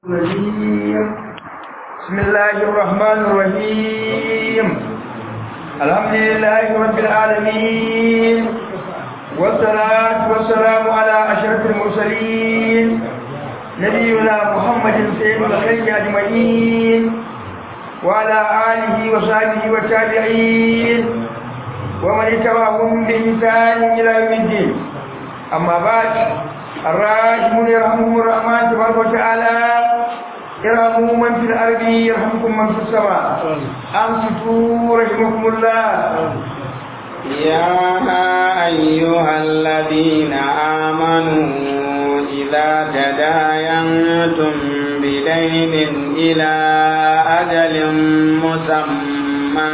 الرجيم بسم الله الرحمن الرحيم الحمد لله رب العالمين والصلاة والسلام على أشرف المرسلين نبينا محمد سيد الخير أجمعين وعلى آله وصحبه والتابعين ومن اتبعهم بإحسان إلى يوم الدين أما بعد الراحمون يرحمهم الرحمن تبارك وتعالى يرحموا من في الأرض يرحمكم من في السماء أنصتوا رحمكم الله يا أيها الذين آمنوا إذا تداينتم بدين إلى أجل مسمى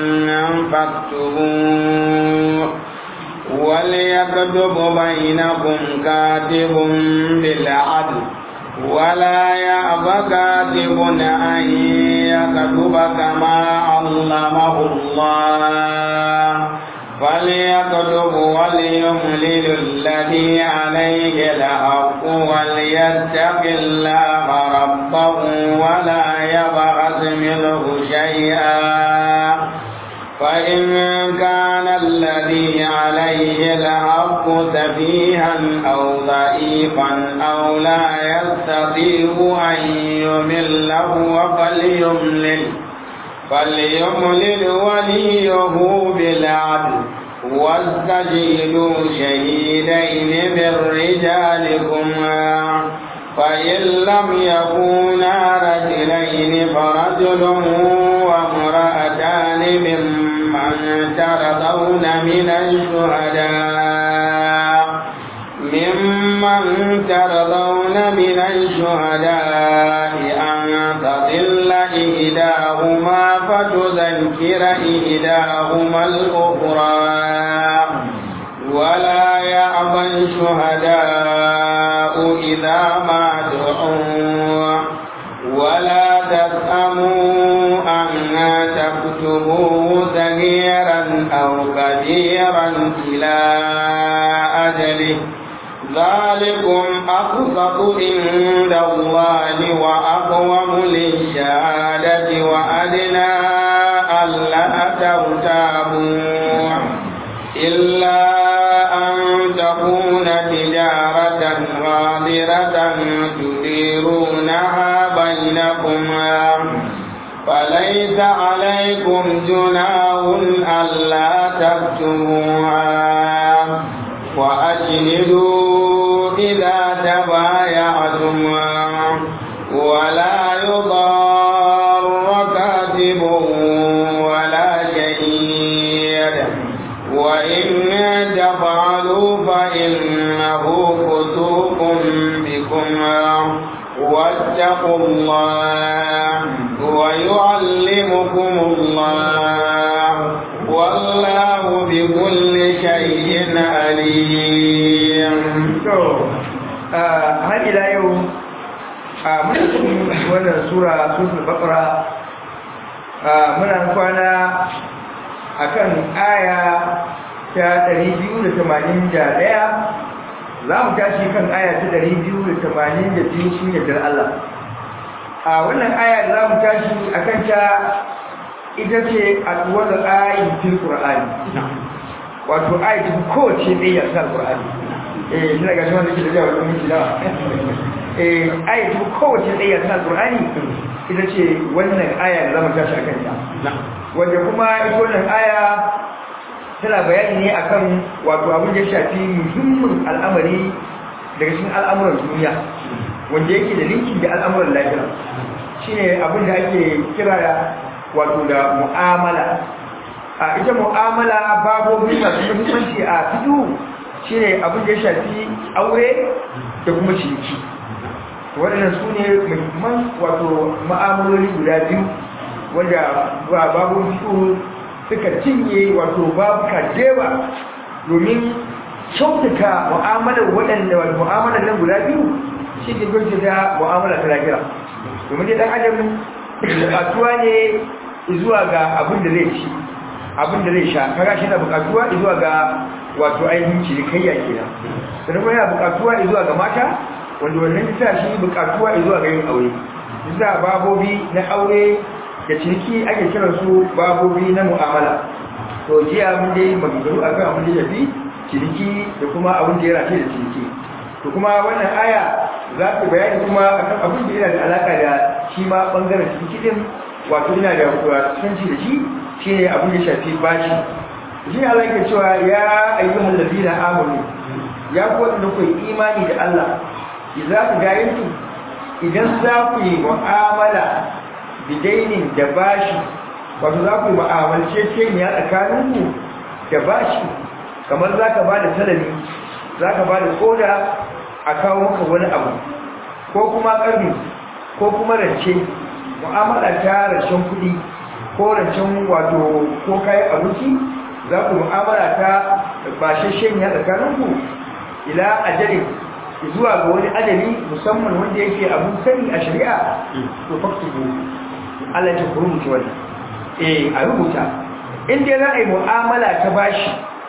فاكتبوه وليكتب بينكم كاتب بالعدل ولا يأب كاتب أن يكتب كما علمه الله فليكتب وليملل الذي عليه الحق وليتق الله ربه ولا يبعث منه شيئا فإن كان الذي عليه الحق سفيها أو ضعيفا أو لا يستطيع أن يمله فليملل فليملل وليه بالعدل واستجيلوا شهيدين من رجالكم فإن لم يكونا رجلين فرجل وامرأتان ممن ترضون من الشهداء ممن ترضون من الشهداء أن تضل إحداهما فتذكر إحداهما الأخرى ولا يأبى الشهداء إذا ما دعوا ولا تسأموا أن تكتبوه صغيرا أو كبيرا إلى أجله ذلكم أقسط عند الله وأقوم للشهادة وأدنى ألا ترتابوا إلا أن تكون تجارة غادرة تديرونها بينكما فليس عليكم جناح ألا تكتموها وأشهدوا إذا تبايعتم ولا يضار كاتب ولا شهيد وإن تفعلوا فإنه فسوق بكم واتقوا الله ويعلمكم الله والله بكل شيء عليم har ila yau a muna wannan sura suratul baqara muna kwana akan aya ta 281 za mu tashi kan aya ta 282 cikin yardar Allah a wannan aya da za mu tashi akan ta ita ce alwar ayin fil qur'ani wato ayatin kowace ɗaya ta qur'ani eh ina ga shawar da ke da jawo da miki da eh ayatin kowace ɗaya ta qur'ani ita ce wannan aya da za mu tashi akan ta wanda kuma ita wannan aya tana bayani ne akan wato abin da ya shafi muhimmin al'amari daga cikin al'amuran duniya wanda yake da linkin da al'amuran lafiya shine abin da ake kira wato da mu'amala a ita mu'amala babobi masu muhimmanci a fito shine abin da ya shafi aure da kuma ciniki waɗannan su ne muhimman wato ma'amaloli guda biyu wanda babun fito suka cinye wato babu kadewa domin kyautata mu'amalar waɗanda wani mu'amalar nan guda biyu shi ke gwaje da mu'amalar ta lafiya domin dai ɗan adam buƙatuwa ne zuwa ga abin da zai ci abin da zai sha kaga shi na buƙatuwa zuwa ga wato ainihin cinikayya kenan sannan kuma yana buƙatuwa zuwa ga mata wanda wannan ta shi buƙatuwa zuwa ga yin aure bisa babobi na aure da ciniki ake kiran su babobi na mu'amala to jiya mun dai maganganu akan abin da shafi ciniki da kuma abin da ya rafe da ciniki to kuma wannan aya za ta bayani kuma akan abin da yana da alaka da shi ma bangaren ciniki din wato yana da kusanci da shi shine abin da shafi bashi shi ne Allah yake cewa ya ayyuhal ladina amanu ya ku wanda ku imani da Allah idza ku gayantu idan za ku yi mu'amala bidainin da bashi wato za ku yi mu'amalce ce ne a tsakaninku da bashi kamar za ka ba da talami za ka ba da koda a kawo maka wani abu ko kuma ƙarni ko kuma rance mu'amala ta rancen kuɗi ko rancen wato ko kayan abinci za ku mu'amala ta bashashen ya tsakaninku ila ajalin zuwa ga wani ajali musamman wanda yake abun sani a shari'a to faktubu Allah ya rubuta wannan eh a rubuta in dai za a yi mu'amala ta bashi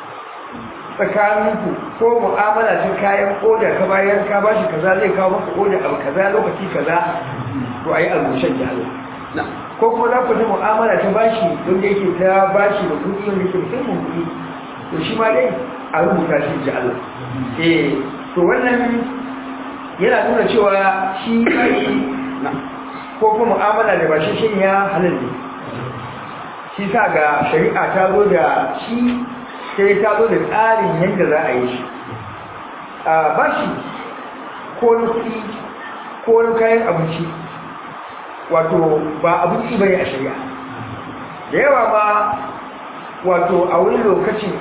tsakaninku ko mu'amala ta kayan oda ka bayar ka bashi kaza zai kawo maka oda abu kaza lokaci kaza to ayi almushan ya Allah ko kuma za ku ji mu'amala ta bashi don da yake ta bashi da kuɗi wanda yake musamman kuɗi to shi ma dai a rubuta shi ji Allah eh to wannan yana nuna cewa shi bashi ko kuma mu'amala da bashi shi ya halal ne shi sa ga shari'a ta zo da shi sai ta zo da tsarin yadda za a yi shi a bashi ko na kuɗi ko na kayan abinci wato ba abinci bane a shari'a da yawa ma wato a wani lokacin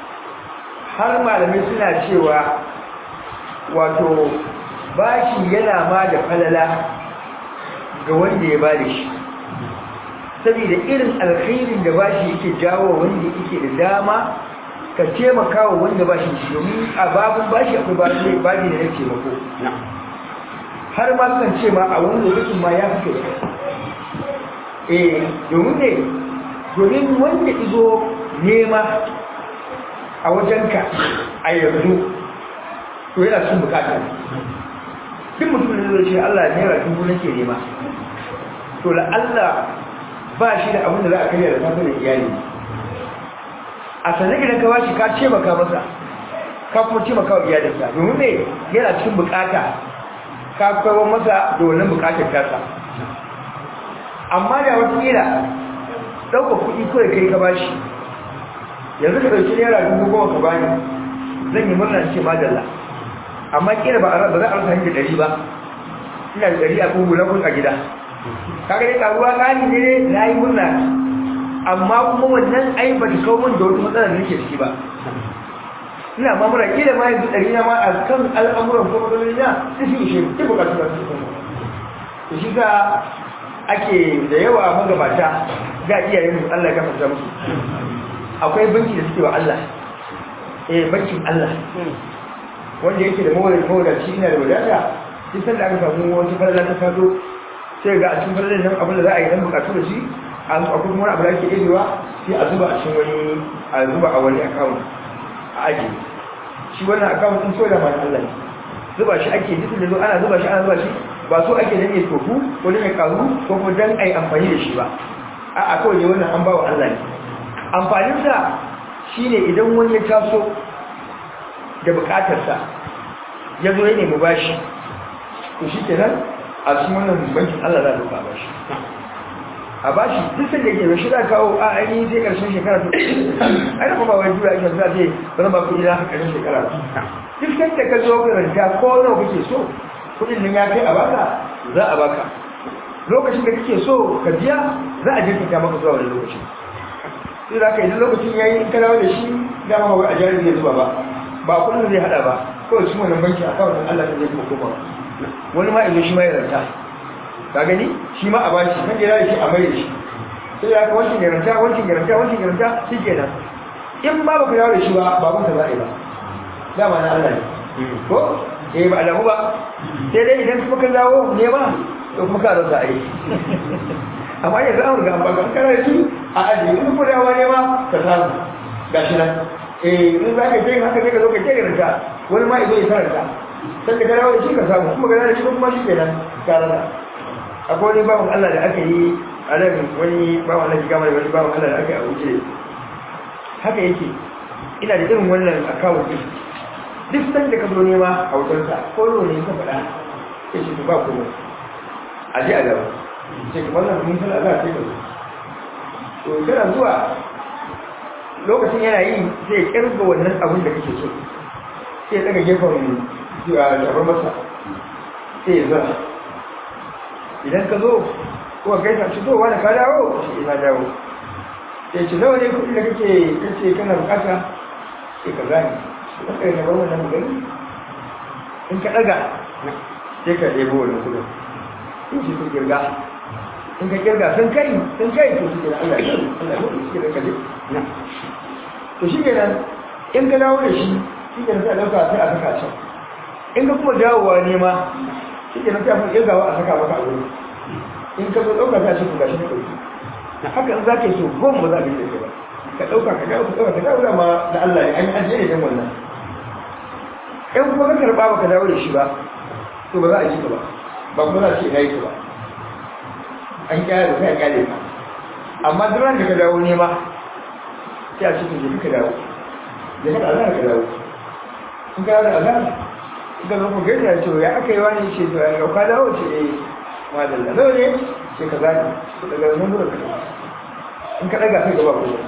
har malamai suna cewa wato bashi yana ma da falala ga wanda ya bada shi saboda irin alkhairin da bashi yake jawo wanda yake da dama ka taimaka wa wanda bashi shi domin a babun bashi akwai bashi bashi da ya taimako har ma kan ce ma a wani lokacin ma ya fi kai eh domin ne domin wanda izo nema a wajenka a yanzu to yana sun bukata duk mutum da zai ce Allah ne ra dubu nake nema to la Allah ba shi da abin da za a karya da safe da iyali a sanar idan ka bashi ka ce maka masa ka kuma ce maka wa iyalinsa domin ne yana cikin bukata ka kawo masa da wannan bukatar tasa amma da wata kila ɗauka kuɗi kawai kai ka bashi yanzu ka ɗauki naira dubu goma ka bani zan yi murna ce madalla amma kila ba za a rasa hanyar ɗari ba ina da ɗari a kogo na kun a gida kaga dai karuwa ƙani ne na yi murna amma kuma wannan ai ba ta kawo min da wata matsalar da nake ciki ba ina ma mura kila ma yanzu ɗari na ma a kan al'amuran ko matsaloli na su fi ishe duk bukatu da su kuma to shi ka ake da yawa magabata ga iyayen mu Allah ya gafarta musu akwai banki da suke wa Allah eh bankin Allah wanda yake da mawar mawar shi ina da wadata duk sanda aka samu wata farla ta fado sai ga a cikin farlan nan abin da za a yi dan bukatu da shi an akwai kuma wani abu da ake ɗebewa sai a zuba a cikin wani a zuba a wani account a ajiye shi wannan account din so da man Allah zuba shi ake duk da zo ana zuba shi ana zuba shi ba so ake dan ya tofu ko dan ya karu ko kuma dan ai amfani da shi ba a a kawai wannan an bawa Allah ne amfanin sa shine idan wani ya taso da bukatar sa ya zo ya nemi bashi to shi kenan a cikin wannan bankin Allah za a ba shi a bashi duk sai da ke shi za kawo a ainihin sai karshen shekara to ai da kuma wani jura ake za ce ba zan ba kuɗi na karshen shekara duk sai da ka zo ka ranta ko nawa kake so kuɗin nan ya kai a baka za a baka lokacin da kake so ka biya za a jirkita maka zuwa wani lokaci sai za ka yi lokacin ya yi in ka dawo da shi dama ba a jari zai zuba ba ba kuɗin zai haɗa ba kawai shi wannan banki a kawai Allah ta zai kuma koma wani ma izo shi ma ya ranta ka gani shi ma a bashi kan jira shi a mai da shi sai ya ka wancin garanta wancin garanta wancin garanta shi ke nan in ma ba ku yawo da shi ba babun ta za a yi ba dama na Allah ne ko eh ba alamu ba sai dai idan kuma ka dawo ne ba to kuma ka rasa a yi amma yanzu an riga an baka kana da shi a ajiye in kuma dawo ne ma ka samu gashi nan eh in za ka je haka sai ka zo ka ce garanta wani ma izo ya karanta sai ka dawo da shi ka samu kuma ga da shi kuma shi kenan ka rasa akwai wani bawan Allah da aka yi a nan wani bawan Allah shiga mai wani bawan Allah da aka yi a wuce haka yake ina da irin wannan akawun din duk san da ka zo nema a wutarsa ko ne ka faɗa ya ce ba komai a je a gaba ce ka wannan mun san Allah sai ka zo to kana zuwa lokacin yana yi sai ya kirga wannan abin da kake so sai ya daga gefen shabar masa sai ya zara idan ka zo kuma kai ta ci zowa da ka dawo shi ina dawo sai ci nawa ne kuɗi da kake kace kana bukata sai ka gani ka kai na bar wannan gani in ka daga sai ka ɗebo wannan kuɗin in shi kun kirga in ka kirga sun kai sun kai to shi ke Allah ya Allah ya shi ke da kaje na to shi ke nan in ka dawo da shi shi ke nan sai a ɗauka sai a saka can in ka kuma dawowa ne ma shi ke nan sai a fi kirgawa a saka maka a wuri in ka zo ɗauka sai a ce ku gashi na ɗauki na haka in za ka yi so goma ba za a bi da ba ka ɗauka ka dawo ka ɗauka ka dawo da ma da Allah ne an yi ajiye ne don wannan in kuma ka karɓa ba ka dawo da shi ba to ba za a ji ka ba ba kuma za a ce ina yi ka ba an kyale da sai a kyale ka amma duk ran da ka dawo nema sai a cikin jiki ka dawo da ka azhar ka dawo in ka dawo da azhar in ka zo ku gaisa ce ya aka yi wani ce to ya ka dawo ce eh madalla nawa ne ce ka zani daga nan gurin ka in ka daga sai gaba ko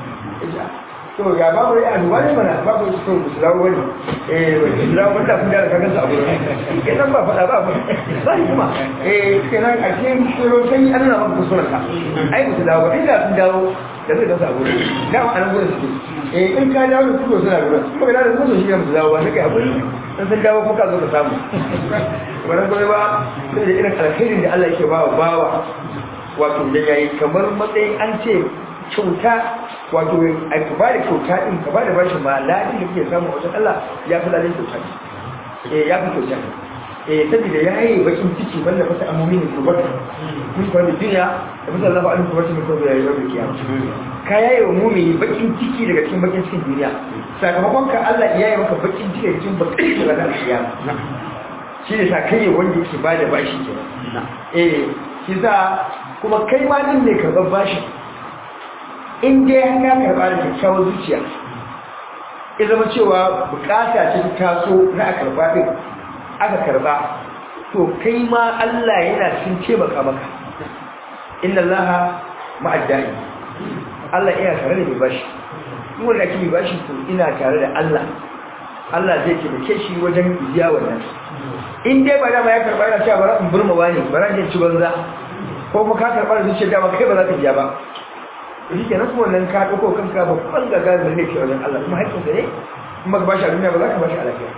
to ya babu ya aduwa ne mana babu su to su dawo wani eh wani su dawo wanda kun da ka gansa a gurin ke nan ba faɗa ba ba sai kuma eh kenan a cikin tsoro sai an nuna maka kusurar ka ai ba su dawo ba inda sun dawo da zai gansa a gurin da ma an gurin su eh in ka dawo da su suna gurin kuma da su shi ne su dawo ba sai kai hakuri dan sun dawo kuma ka zo ka samu wannan gobe ba sai da irin alkhairin da Allah yake ba wa bawa wato da yayi kamar matsayin an ce kyauta wato a ka ba da kyauta din ka ba da bashi ma ladin da kake samu a wajen Allah ya fi ladin kyauta eh ya fi kyauta eh saboda ya yi bakin ciki wanda fata amomi ne ko bata mun fara da duniya da fata Allah ba'alin kuma cikin kawai yayi rabu kiyama ka yayi wa mumini bakin ciki daga cikin bakin cikin duniya sakamakon ka Allah ya yi maka bakin ciki daga cikin bakin ciki daga kiyama shi ne sa kai wanda yake ba da bashi kenan eh shi sa kuma kai ma din ne karɓar bashi in dai an ka karɓa da kyakkyawar zuciya ya zama cewa bukata ce ta taso na a karɓa ɗin aka karɓa to kai ma Allah yana cikin taimaka maka inna Allah ma'addai Allah ina tare da mai bashi in wanda ake mai bashi to ina tare da Allah Allah zai taimake shi wajen biya wannan in dai ba dama ya karɓa yana cewa bara in burma wani bara in ci banza ko kuma ka karɓa da zuciya dama kai ba za ka biya ba shi ke nasu wannan ka ɗauko kanka babban gaga da ne ke wajen Allah kuma haƙƙin sa ne kuma ka bashi a duniya ba za ka bashi a lafiya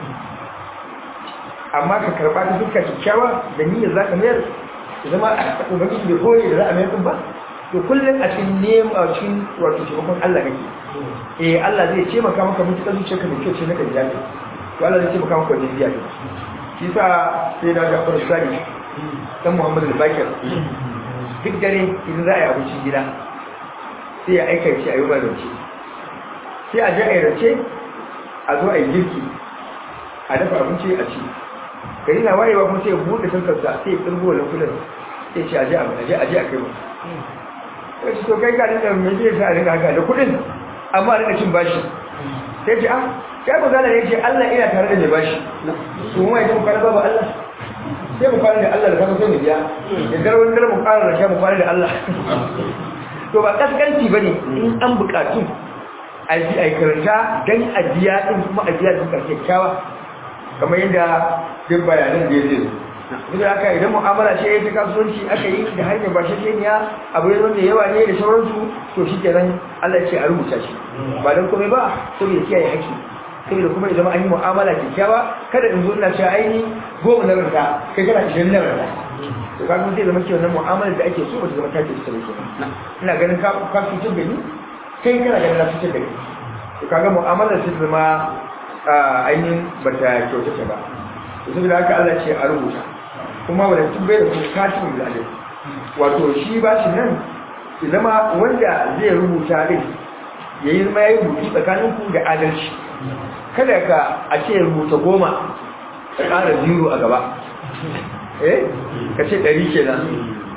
amma ka karɓa ta fuska kyakkyawa da niyyar za ka mayar ya zama a ubangiji da koyi da za a mayar ɗin ba to kullum a cikin nema a cikin wato taimakon Allah kake eh Allah zai taimaka maka mutuƙar zuciyarka mai kyau ce na kan jafi to Allah zai taimaka maka wajen biya ta shi sa sai da Jafar Sani dan Muhammad al-Bakir duk dare idan za a yi abincin gida sai ya aika ce a yi rance sai a ji a yi rance a zo a yi girki a dafa abinci a ci gari na wayewa kuma sai ya buɗe tankarsa sai ya tsirgo wani kudin sai ce a je a je a kai musu sai ce to kai ga da mai zai sa a rika haka da kudin amma a rika cin bashi sai ce ah kai ku zana ne ce Allah ina tare da mai bashi su mu idan mu kwana babu Allah sai mu kwana da Allah da kasa sai mu biya da garwan gar mu kwana da sha mu kwana da Allah to ba kaskanci ba ne in an bukatu a yi a karanta don a biya ɗin kuma a biya duka kyakkyawa kamar yadda duk bayanan da ya zai duk da haka idan mu'amala ce ta kasuwanci aka yi da hanyar ba shi ya abu ya wanda yawa ne da sauransu to shi kenan Allah ce a rubuta shi ba don komai ba saboda kiyaye haƙƙi saboda kuma ya zama an yi mu'amala kyakkyawa kada in zo ina cewa aini goma na ranta kai kana ishirin na ranta to kaga zai zama cewa wannan mu'amalar da ake so ba ta zama take ta ke ina ganin ka ka fitar da ni kai kana ganin na fitar da kai to kaga mu'amalar ta zama ainihin bata kyautata ba to saboda haka Allah ce a rubuta kuma wanda tun bai da kuma katibin da adai wato shi ba shi nan ya zama wanda zai rubuta din ya yi zama ya yi rubutu tsakanin ku da adalci kada ka a ce rubuta goma ka ƙara zero a gaba eh ka ce ɗari kenan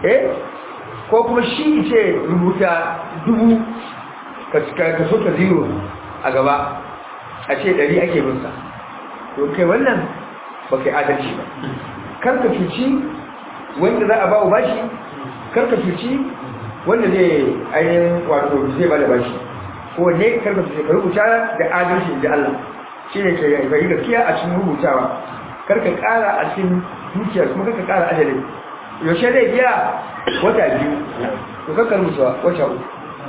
eh ko kuma shi ce rubuta dubu ka so ka zero a gaba a ce ɗari ake binsa to kai wannan ba kai adalci ba kar ka cuci wanda za a ba wa bashi kar ka cuci wanda zai ainihin wato zai ba da bashi ko ne kar ka cuci ka rubuta da adalci da Allah shi ne ka yi gaskiya a cikin rubutawa kar ka ƙara a cikin dukiyar kuma kar ka ƙara ajalin yaushe zai biya wata biyu to kakar rubuta wata uku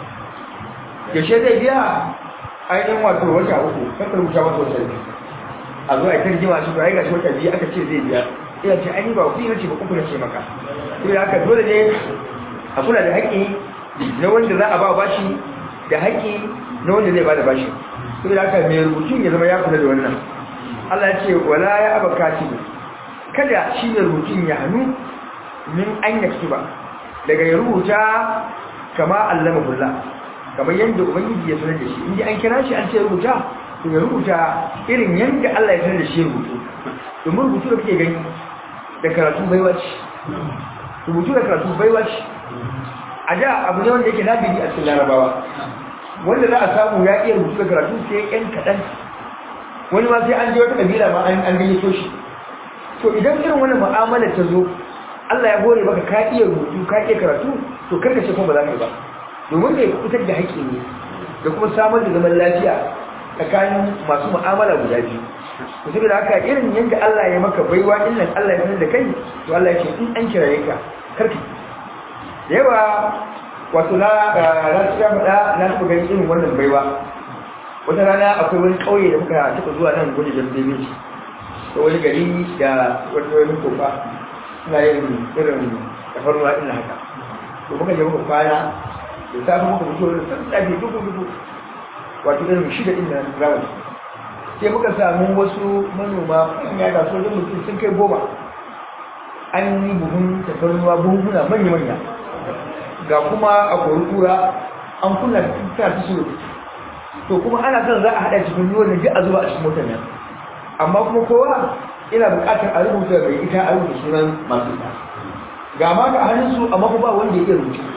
yaushe zai biya ainihin wato wata uku kakar rubuta wata wata biyu a zo a kan jima shi ba ya gashi wata biyu aka ce zai biya ina ce an yi ba kuɗi na ce ba uku na ce maka to da haka dole ne a kula da haƙƙi na wanda za a ba bashi da haƙƙi na wanda zai ba da bashi to da haka mai rubutun ya zama ya kula da wannan Allah ya ce wala ya aba katibu kada shi mai rubutun ya hannu min an yaktuba daga ya rubuta kama allama kullah kamar yadda ubangiji ya sanar da shi inda an kira shi an ce rubuta to ya rubuta irin yadda Allah ya sanar da shi rubutu domin rubutu da kake gani da karatu baiwa ce rubutu da karatu baiwa ce a da abu ne wanda yake nabili a cikin larabawa wanda za a samu ya iya rubutu da karatu sai yan kaɗan wani ma sai an je wata kabila ma an gayyato shi to idan irin wannan mu'amalar ta zo Allah ya hore maka ka iya rubutu ka iya karatu to karka ce kuma ba za ka yi ba domin ne fitar da haƙƙi ne da kuma samar da zaman lafiya tsakanin masu mu'amala guda biyu to saboda haka irin yadda Allah ya maka baiwa din nan Allah ya sanar da kai to Allah ya ce in an kiraye ka karka da yawa wato na na tsaya faɗa na taɓa ganin irin wannan baiwa wata rana akwai wani ƙauye da muka taɓa zuwa nan gwada jambe da wani gari da wani wani kofa suna yin irin tafarnuwa ɗin haka to muka je muka kwana da safe muka fito da sassafe dubu dubu wato irin shida ɗin na rawar sai muka samu wasu manoma ya da sojin mutum sun kai goma an yi buhun tafarnuwa buhuna manya-manya ga kuma a kura an kunna ta su to kuma ana son za a haɗa cikin ruwan da ji a zuba a cikin motar nan amma kuma kowa ina buƙatar a rubuta mai ita a rubuta sunan masu ita ga ma ga hannunsu amma kuma ba wanda ya iya rubuta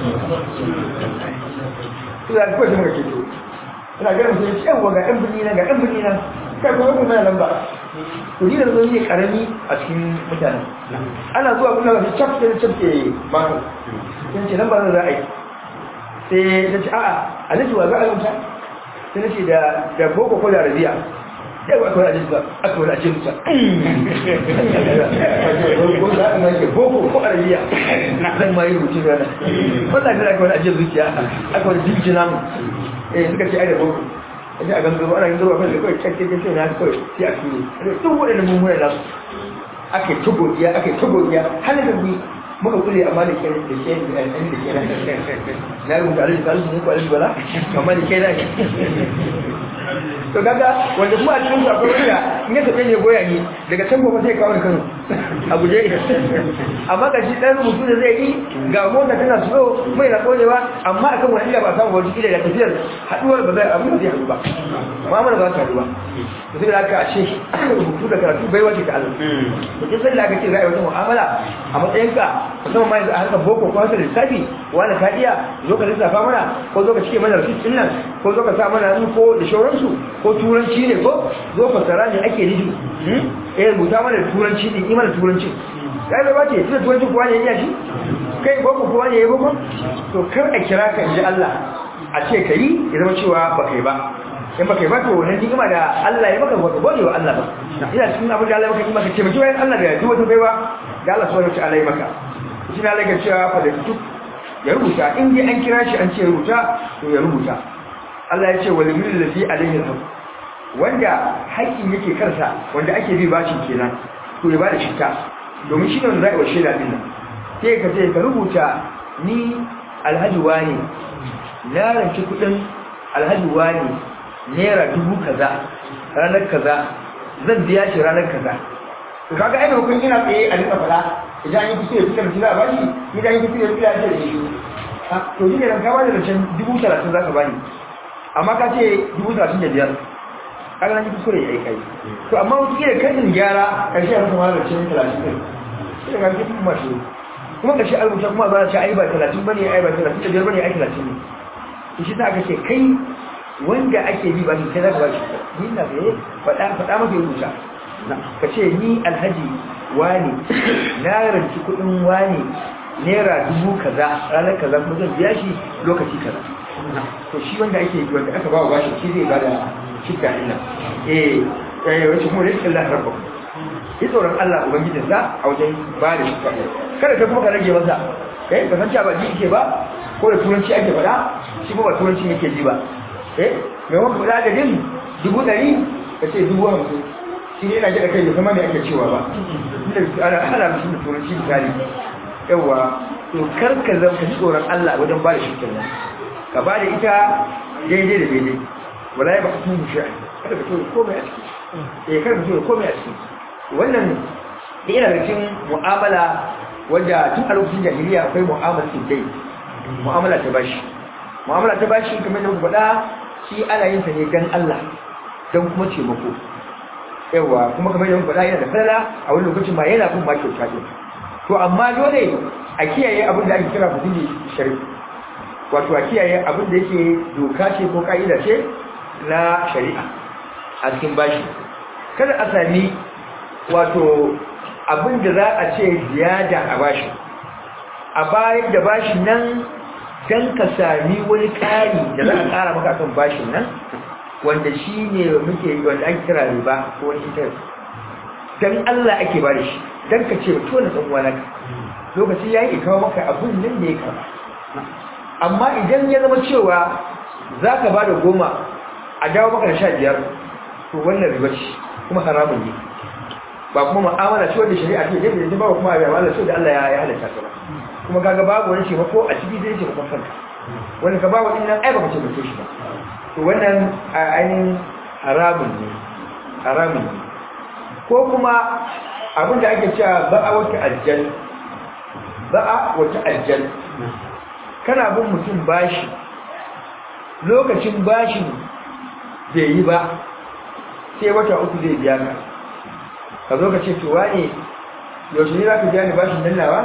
su da kawai jama'a ke to ina ganin su ce yawa ga ɗan birni na ga ɗan birni na kai kuma kuma mana lamba to ni da zo ne karami a cikin mutanen ana zuwa kuna ga cap sai cap ke mako sai ce nan ba za a yi sai ta ce a'a alhaji wa za a rubuta sai na ce da boko ko da arabiya yawa akwai ajin ba akwai ajin ta boko ko arabiya zan ma yi rubutu rana wannan da akwai ajin zuciya akwai jinjin namu eh suka ce ai da boko a ji a gangaro ana gangaro akwai da kawai kyakkyakken sai na kawai sai a tuni duk waɗannan mummunan nasu ake tugodiya ake tugodiya hannun da muka kule amma da ke da ke da ɗan da ke na rubuta alhaji salisu ne ko alhaji bala amma da ke na to kaga wanda kuma a cikin su akwai wanda in ya tafi ne goya ni daga can gobe sai kawo Kano a guje amma ga shi dan rubutu da zai yi ga mota tana so mai na kodewa amma akan wani ila ba samu wani ila da tafiyar haduwar ba zai abin da zai haɗu ba mu'amala ba za ta haɗu ba to sai da aka a ce rubutu da karatu bai wace ta Allah to kin sai da aka ce za a yi wata mu'amala a matsayin ka musamman ma yanzu a harkar boko ko harkar lissafi wani ka iya zo ka lissafa mana ko zo ka cike mana rasit ɗin nan ko zo ka sa mana hannu ko da shauransu ko turanci ne ko zo fasara ne ake nufi eh rubuta mana da turanci ne yi mana turanci kai bai bace tunda turanci kuwa ne ya shi kai boko kuwa ne ya boko to kar a kira ka inji Allah a ce ka yi ya zama cewa ba kai ba in ba kai ba to wannan ni'ima da Allah ya maka baka gode wa Allah ba ina cikin abin da Allah ya maka ni'ima ka ce maki bayan Allah da duk wata baiwa da Allah subhanahu wa ta'ala ya maka shi na Allah ya cewa fa da duk ya rubuta in dai an kira shi an ce rubuta to ya rubuta Allah ya ce walimin lafi alaihi alhaq wanda haƙƙin yake karsa wanda ake bi bashin kenan to ya bada shikka domin shi ne wanda zai washe da din nan sai ka ce ka rubuta ni alhaji wani na ranci kudin alhaji wani naira dubu kaza ranar kaza zan biya shi ranar kaza to kaga ai hukun ina tsaye a duka fada idan yi kusa ya fitar da za a bashi idan yi kusa ya fitar da shi to shi ne ran ka bada rancen dubu talatin za ka bani amma ka ce dubu talatin da biyar kaga nan kuskure ya kai to amma wata kila kan gyara karshe a rasa mara cin talatin ɗin sai ga kuma kuma shi kuma kashi an rubuta kuma ba za a ce ai ba talatin bane ai ba talatin da biyar bane ai talatin ne to shi ta aka ce kai wanda ake bi ba shi kai za ka ba shi ni na ga faɗa faɗa maka rubuta ka ce ni alhaji wani na ranci kuɗin wani naira dubu kaza ranar kaza kuma zan biya shi lokaci kaza to shi wanda ake wanda aka ba wa bashi shi zai bada shikka din nan eh eh wace kuma rizqin Allah rabbukum yi tsoron Allah ubangijin sa a wajen ba da shikka kada ka kuma ka rage masa eh ka san cewa ba ji yake ba ko da turanci ake faɗa shi kuma ba turanci yake ji ba eh mai wanda faɗa da din dubu ɗari ka ce dubu hamsin shi ne yana ji da kai bai kuma me ake cewa ba ana ana mutum da turanci misali yawa to karka zama ka tsoron Allah wajen ba da shirkin nan ka ba da ita daidai da daidai wala ya ba ka tun shi kada ka tsoro komai a ciki eh kada ka tsoro komai a ciki wannan da ina da cikin mu'amala wanda tun a lokacin jahiliya akwai mu'amala dai mu'amala ta bashi mu'amala ta bashi kamar da muka faɗa shi ana yin sa ne dan Allah dan kuma taimako yawa kuma kamar da muka faɗa yana da falala a wani lokacin ma yana kuma ma kyauta ɗin to amma dole a kiyaye abin da ake kira fitili shari'a wato a kiyaye abin da yake doka ce ko ka'ida ce na shari'a a cikin bashi kada a sami wato abin da za a ce ziyada a bashi a bayan da bashin nan don ka sami wani ƙari da za a ƙara maka kan bashin nan wanda shi ne muke wanda ake kira riba ko wani interest don Allah ake ba da shi don ka ce to na ɗan uwana lokaci ya yi kawo maka abun nan da ya kama amma idan ya zama cewa za ka ba da goma a dawo maka da sha biyar to wannan riba ce kuma haramun ne ba kuma ma'amala ce wanda shari'a ce yadda yanzu ba kuma abin Allah ce da Allah ya halatta ta ba kuma kaga babu wani ce ko a ciki zai ce ba kanka wanda ka ba wa ɗin nan ai ba ka ce ba shi ba to wannan ainihin haramun ne haramun ne ko kuma abin da ake cewa ba'a wata ajjal ba'a wata ajjal kana bin mutum bashi lokacin bashin bai yi ba sai wata uku zai biya ka ka zo ka ce to wane yaushe ne za ka biya ni bashin nan nawa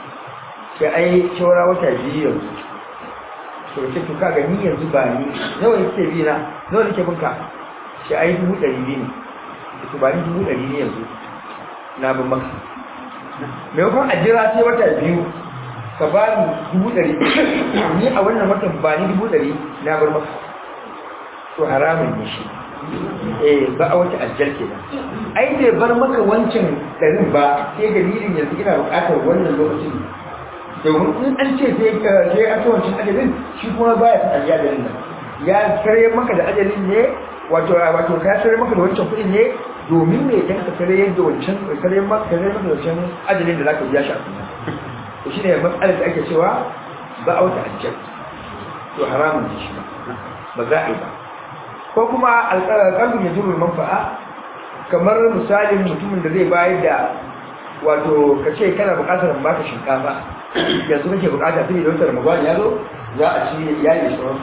sai ai shawara wata biyu yanzu to ce to kaga ni yanzu ba ni nawa yake bi na nawa nake binka sai ai dubu ɗari biyu ne to ba ni dubu ɗari ne yanzu na bin maka maimakon a jira sai wata biyu ka ba ni dubu ɗari ni a wannan watan ba ni dubu ɗari na bar maka to haramun ne shi eh ba a wata ajiyar ke nan ai bai bar maka wancan ɗarin ba sai dalilin yanzu ina buƙatar wannan lokacin domin in an ce sai ka sai an wancan ajalin shi kuma baya ta ajiya da nan ya kare maka da ajalin ne wato wato ka kare maka da wancan kuɗin ne domin ne dan ka kare yadda wancan kare maka kare maka da wancan ajalin da zaka biya shi a kuma to shine matsalar da ake cewa ba a wata ajiyar to haramun ne shi ba za a yi ba ko kuma alƙalbin ya zuru manfa'a kamar misalin mutumin da zai bayar da wato ka ce kana buƙatar baka shinkafa yanzu kake buƙata sai da wata ramadan ya zo za a ci iyali sauran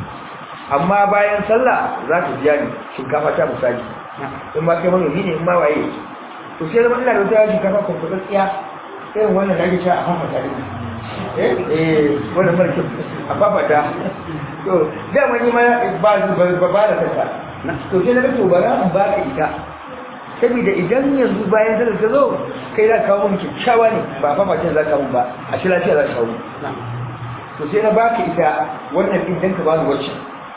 amma bayan sallah za ka biya ni shinkafa ta misali in ba kai manomi ne in ba waye to sai zama ina da wata shinkafa kwamfutatsiya irin wannan da ake cewa a fafata ne eh eh wannan mara kyau a fafata to dama ni ma ba ba ba da kanta to sai na ga to bara in ba ka ita saboda idan yanzu bayan sallar ta zo kai za ka kawo mun kyakkyawa ne ba fa mace za ka mun ba a shi lafiya za ka kawo to sai na baka ita wannan din dan ka bani wacce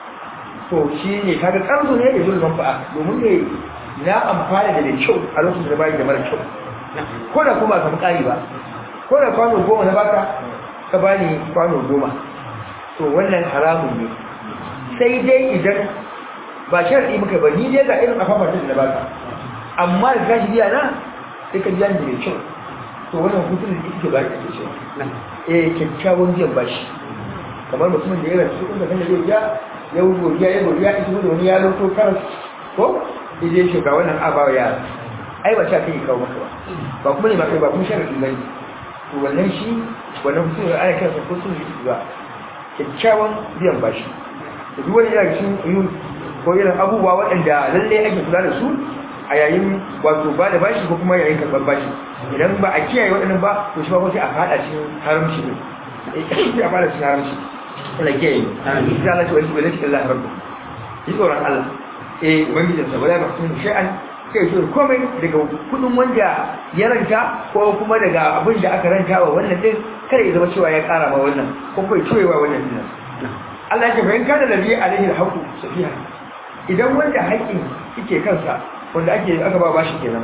to shi ne kaga karzo ne da zuwa manfa'a domin ne na amfana da mai kyau a lokacin da bai da mara kyau ko da kuma ka kari ba ko da kwano goma na baka ka bani kwano goma to wannan haramun ne sai dai idan ba sharadi muka ba ni dai ga irin afafatin da baka amma da gashi biya na sai ka biya ni mai kyau to wannan hutun da yake ba ka cewa eh kyakkyawan biyan bashi kamar mutumin da ya rasu kun da kan zai biya ya godiya ya godiya ita da wani ya lauto karas ko ije shi ga wannan abawa ya ai ba ta kai kawo maka ba ba kuma ne ma kai ba kuma sharadi bane to wannan shi wannan hutun da ana kansa ko sun yi ba kyakkyawan biyan bashi da duk wani yana cikin uyun ko irin abubuwa waɗanda lallai ake kula da su a yayin wato ba da bashi ko kuma yayin karɓar bashi idan ba a kiyaye waɗannan ba to shi ba ko sai a fada cikin haramci ne sai a fada cikin haramci Allah kiyaye amin sai Allah ya wani wani cikin Allah rabbu yi tsoron Allah eh ubangijin sa wala ba sun shay'an kai shi komai daga kudin wanda ya ranta ko kuma daga abin da aka ranta wa wannan din kada ya zama cewa ya kara ma wannan ko kai cewa wannan din Allah ya bayan kada da biya alaihi alhaqu safiha idan wanda haƙin yake kansa wanda ake aka ba bashi kenan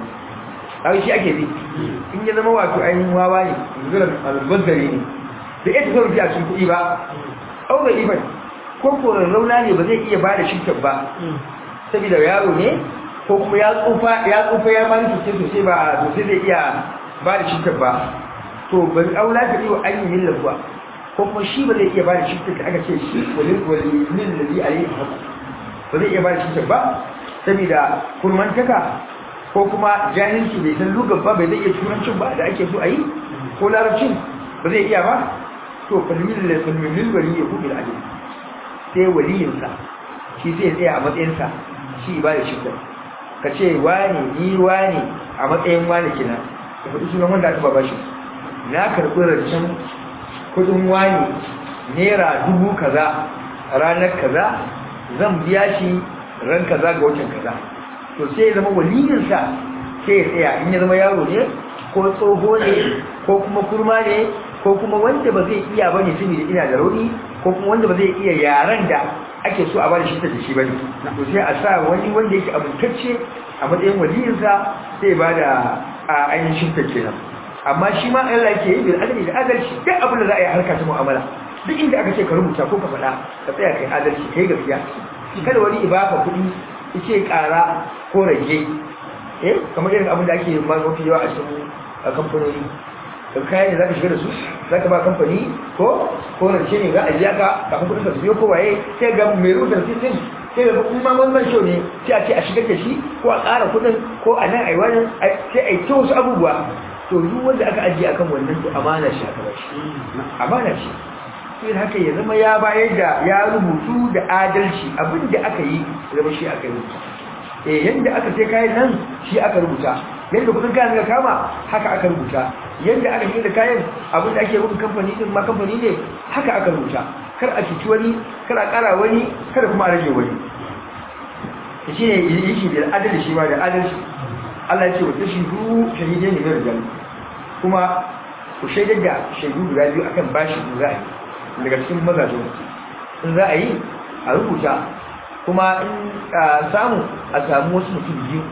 ai shi ake bi in ya zama wato ainihin wawa ne zuwa al-bazzari ne da ita zai a cikin kuɗi ba aure iban ko ko rauna ne ba zai iya ba da shirkin ba saboda yaro ne ko kuma ya tsufa ya tsufa ya mani sosai sosai ba sosai zai iya ba da shirkin ba to ban aula ta iya an yi millar ba ko kuma shi ba zai iya ba da shirkin da aka ce shi walil walil ladhi alayhi haqq ba zai iya ba da shirkin ba saboda kurmantaka ko kuma jahilci bai san lugar ba bai zai iya turancin ba da ake so a yi ko larabcin ba zai iya ba to falmin da falmin wali ya kuma al'adil sai waliyinsa shi sai tsaya a matsayinsa shi ba da shirkin ka ce wani ni wani a matsayin wani kina da faɗi sunan wanda aka ba shi na karɓi rancen kudin wani naira dubu kaza ranar kaza zan biya shi ran kaza ga watan kaza to sai ya zama waliyinsa sai ya tsaya in ya zama yaro ne ko tsoho ne ko kuma kurma ne ko kuma wanda ba zai iya ba ne saboda ina da rauni ko kuma wanda ba zai iya yaran da ake so a bada shi da shi bane to sai a sa wani wanda yake abutacce a matsayin waliyinsa sai ba da a ainihin shirka kenan amma shi ma Allah yake yi bil adali da adalci duk abin da za a yi harka ta mu'amala duk inda aka ce ka rubuta ko ka faɗa ka tsaya kai adalci kai gaskiya kada wani ibaka kuɗi yace ƙara ko rage eh kamar irin abin da ake mafi yawa a cikin kamfanoni kan kayan ne za ka shiga da su za ka ba kamfani ko ko rance ne za a biya ka kafin kudin ka su biyo ko waye sai ga mai rubuta rasitin sai ga kuma wannan show ne sai a ce a shigar da shi ko a ƙara kudin ko a nan a yi wani sai a yi ta wasu abubuwa to duk wanda aka ajiye akan wannan to amana shi aka bashi amana shi sai haka ya zama ya bayar da ya rubutu da adalci abin da aka yi zama shi aka yi eh yanda aka sai kayan nan shi aka rubuta yadda kudin kayan ga kama haka aka rubuta yadda aka yi da kayan abinda ake rubin kamfani din ma kamfani ne haka aka rubuta kar a cuci wani kar a kara wani kada kuma a rage wani shi ne yi shi da adalci shi ma da adalci Allah ya ce wata shidu shahidai ne mai rijal kuma ku shaidar da shaidu guda biyu akan bashi da za a yi daga cikin mazajen in za a yi a rubuta kuma in samu a samu wasu mutum biyu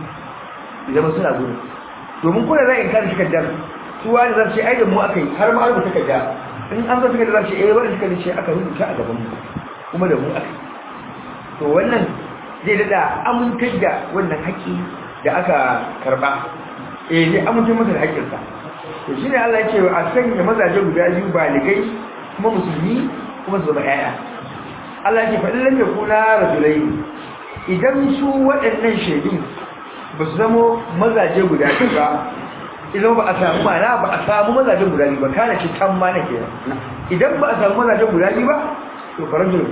idan suna gudu domin kuna za a inkari takardar su wani za su ce ai da mu aka yi har ma rubuta takarda in an zata takarda za su ce eh wani takarda ce aka rubuta a gaban mu kuma da mu aka yi to wannan zai dada amintar da wannan haƙƙi da aka karɓa eh zai amintar masa da haƙƙinsa to shine Allah ya ce a sanya mazaje guda biyu baligai kuma musulmi kuma su zama ƴaƴa Allah ya ce fa illam yakuna rajulaini idan su waɗannan shaidun ba su zamo mazaje guda biyu ba idan ba a samu mana ba a samu mazaje guda biyu ba kana ce kan ma na kenan idan ba a samu mazaje guda biyu ba to farajul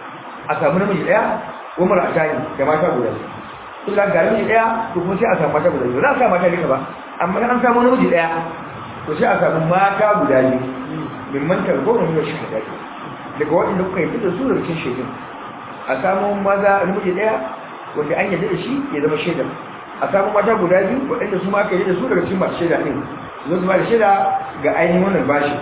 a samu namiji daya ko mara atani da mata guda biyu illa ga namiji daya to kuma sai a samu mata guda biyu za a samu mata duka ba amma an samu namiji daya to sai a samu mata guda biyu min mantar goma ne shi da daga waɗanda kuka yi da su da cikin shaidun a samu maza namiji daya wanda an yadda da shi ya zama shaidan a samu mata guda biyu waɗanda su ma aka yi da su daga cikin masu shaida ɗin zo su ba da shaida ga ainihin wannan bashi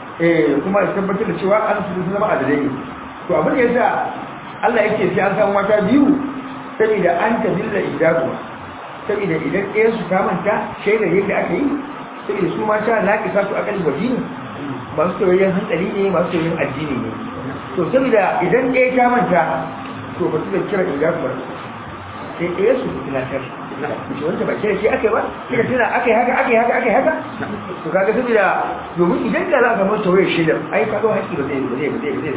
eh kuma ya tabbatar da cewa an su zama adalai ne to abin da yasa Allah yake sai an samu mata biyu saboda an tadilla idaku saboda idan ɗaya su ta manta shaida yadda aka yi saboda su mata na kisa su akali wajini masu soyayyen hankali ne masu soyayyen addini ne to saboda idan ɗaya ta manta to ba su da kira idaku ba sai ɗaya su tunatar shi wanda ba kira shi aka ba kira tana aka yi haka aka yi haka aka yi haka to kaga saboda domin idan da za ka manta wayar shaidar ai ka zo haƙi ba zai ba zai ba zai ba zai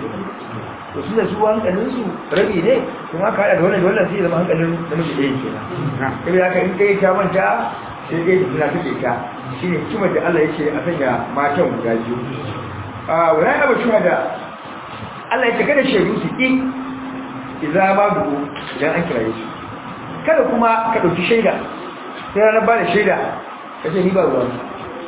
to su da su hankalin su rabi ne kuma ka haɗa da wannan da wannan sai zama hankalin namiji ɗaya kenan saboda haka in ɗaya ta manta sai ɗaya ta tuna take ta shine hikimar da Allah yake a sanya matan guda biyu a wani abu cewa da Allah ya ce kada shaidu su ƙi idan ma dubu idan an kiraye su kada kuma ka ɗauki shaida sai ranar ba da shaida ka ce ni ba ruwa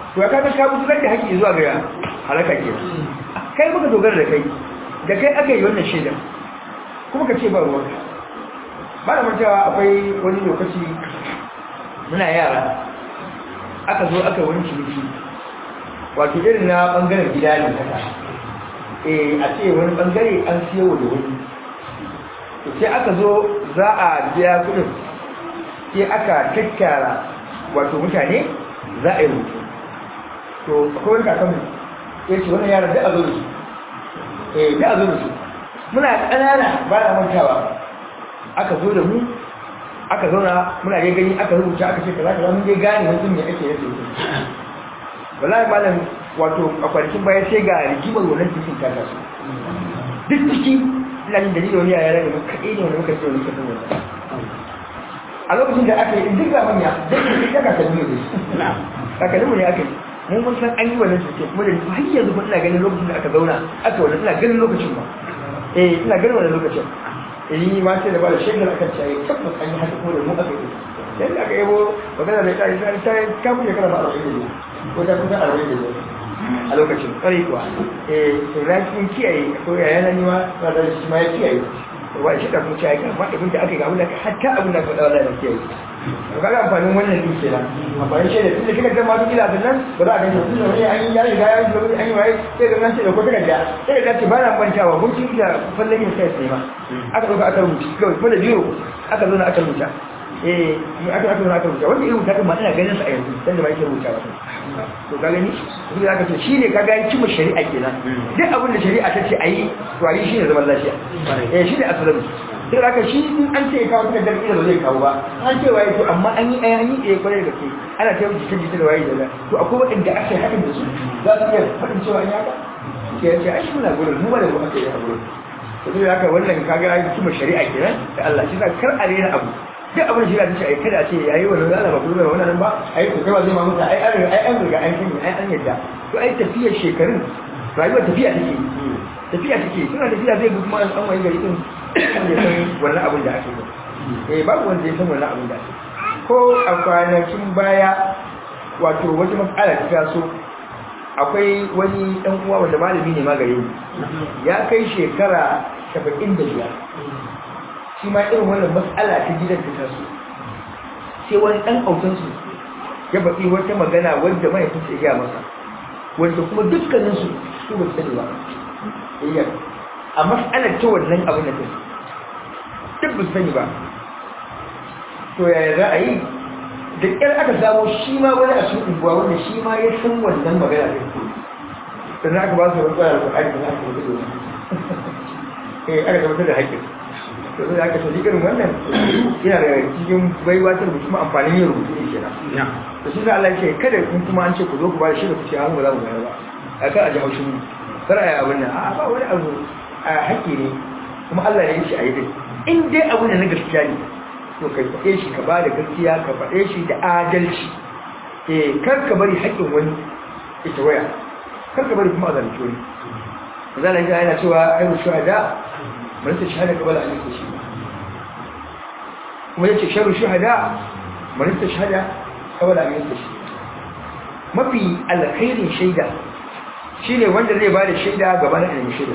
to ka ga ka mutu da haƙi zuwa ga halaka ke kai muka dogara da kai da kai aka yi wannan shaidar kuma ka ce ba ruwanka ba da mantawa akwai wani lokaci muna yara aka zo aka wani ciniki wato irin na bangaren gida ne kasa eh a ce wani bangare an siyo da wani to sai aka zo za a biya kudin sai aka tattara wato mutane za a yi rubutu to akwai wani kakanmu ya ce wani yaran da a zo da su eh da a zo da su muna ƙanana ba na mantawa aka zo da mu aka zauna muna dai gani aka rubuta aka ce kaza kaza mun dai gane mutum ne ake yake wallahi malam wato a kwanakin baya sai ga rigimar wannan cikin ta taso duk ciki ina jin dalilin wani yaya da muka kaɗai ne wanda muka ce wani kasan wannan a lokacin da aka yi duk ga manya duk da duk daga kalmi ne kakanninmu ne aka yi mun mun san an yi wannan cikin kuma da har yanzu kuma ina ganin lokacin da aka zauna aka wannan ina ganin lokacin ba eh ina ganin wannan lokacin yi ma sai da ba da shekar akan ciyayi tabbas an yi haka kuma da mu aka yi yadda aka yabo magana da ta ta ta ta kuke kana ba arba'in da biyu ko ta kusa arba'in da biyu a lokacin ƙwarai kuwa eh to na cikin kiyaye ko yaya na nima ba da shi ma ya kiyaye to ba shi da kuma ciyayi kan faɗi abin da aka yi ga abin da hatta abin da faɗa wallahi da kiyaye to kaga amfanin wannan din kenan amfanin shaida tunda kika ga ma duk ila nan ba za a gani tunda wani an yi ya riga ya yi an yi waye sai ga nan sai da ko takarda sai da ce ba na mantawa mun ci da fallan yin sai sai ma aka ɗauka aka rubuta kawai kuma da biyo aka zo na aka rubuta eh aka aka zo aka rubuta wanda ya rubuta kuma ina ganin sa a yanzu dan da ba yake rubuta ba to ka gani duk da aka ce shine ka ga cimma shari'a kenan duk abin da shari'a ta ce ayi to ayi shine zaman lafiya eh shine asalin duk haka shi in an ce kawo takardar ila ba zai kawo ba an ce waye to amma an yi ai an yi eh kwarai da gaske ana ta jita jita da waye da to akwai waɗanda aka yi hakan da su za su iya faɗin cewa an yi haka ke ce ai shi muna gurin mu ba da mu aka yi a gurin to duk haka wannan kaga ai kuma shari'a kenan da Allah shi sa kar a rena abu duk abin shari'a ta ce ai kada ce yayi wannan Allah ba gurin wannan ba ai to kai ba zai ma mutu ai an riga ai an riga an sani ai an yadda to ai tafiyar shekarun rayuwar tafiya take tafiya take suna tafiya zai bi kuma an wani gari din wanda ya san wannan abin da ake yi eh babu wanda ya san wannan abin da ake ko a kwanakin baya wato wata matsala ta taso akwai wani dan uwa wanda malami ne magare ni ya kai shekara 75 shi ma irin wannan matsala ta gidan ta taso sai wani dan autan su ya baki wata magana wanda mai fice ya masa wanda kuma dukkanin su su ba sani ba iya a matsalar ta wannan abin da take duk ba sani ba to yaya za a yi da ƙyar aka samu shi ma wani a cikin unguwa wanda shi ma ya san wannan magana da ke sannan aka ba su wani tsara da aiki na aka mutu da eh aka tabbatar da haƙƙin to sai aka tafi irin wannan yana da cikin baiwa ta rubutu kuma amfanin yin rubutu ne kenan to shi sa Allah ya ce kada in kuma an ce ku zo ku ba da shi da ku ce an ba za mu bayar ba a kan a ji haushin mu kar a yi abin nan a ba wani abu a haƙƙi ne kuma Allah ya yi shi a yi dai in dai abu ne na gaskiya ne to kai faɗe shi ka ba da gaskiya ka faɗe shi da adalci eh kar ka bari haƙƙin wani ita waya kar ka bari kuma a zalunci wani zan ga yana cewa ayu shuhada man ta shahada qabla an yushi kuma yace sharu shuhada man ta shahada qabla an yushi mafi alkhairin shaida shine wanda zai ba da shaida gaban annabi shaida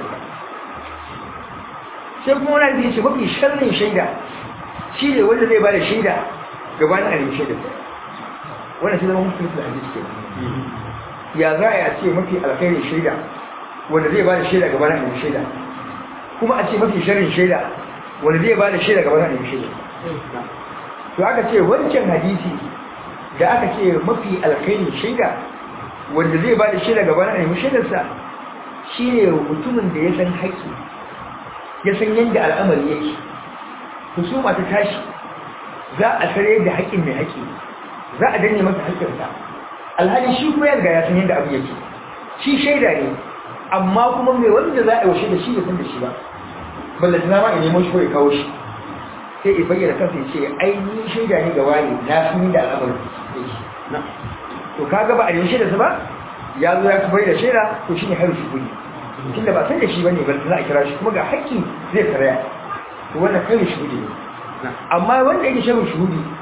sai kuma wani da yace mafi sharrin shaida shi ne wanda zai ba da shaida gabanin a nemi shaida wanda sai zama mutum da hadisi ke ya za a ce mafi alkhairin shaida wanda zai ba da shaida gabanin a nemi shaida kuma a ce mafi sharrin shaida wanda zai ba da shaida gabanin a nemi shaida to aka ce wancan hadisi da aka ce mafi alkhairin shaida wanda zai ba da shaida gabanin a nemi shaidarsa shi ne mutumin da ya san haƙƙi ya san yadda al'amari yake husuma ta tashi za a sare da haƙƙin mai haƙƙi za a danne masa haƙƙinsa alhali shi kuma yarda ya san yadda abu yake shi shaida ne amma kuma mai wanda za a yaushe da shi ya san da shi ba balla tana ma nemo shi ko ya kawo shi sai ya bayyana kansa ya ce ai ni shaida ne ga wani na san yadda al'amarin yake to kaga ba a nemi shaida ba ya zo ya bai da shaida to shine haru shi kudi tunda ba san da shi bane balla za a kira shi kuma ga haƙƙi zai karaya to wannan kai shuhudi ne amma wanda yake shan shuhudi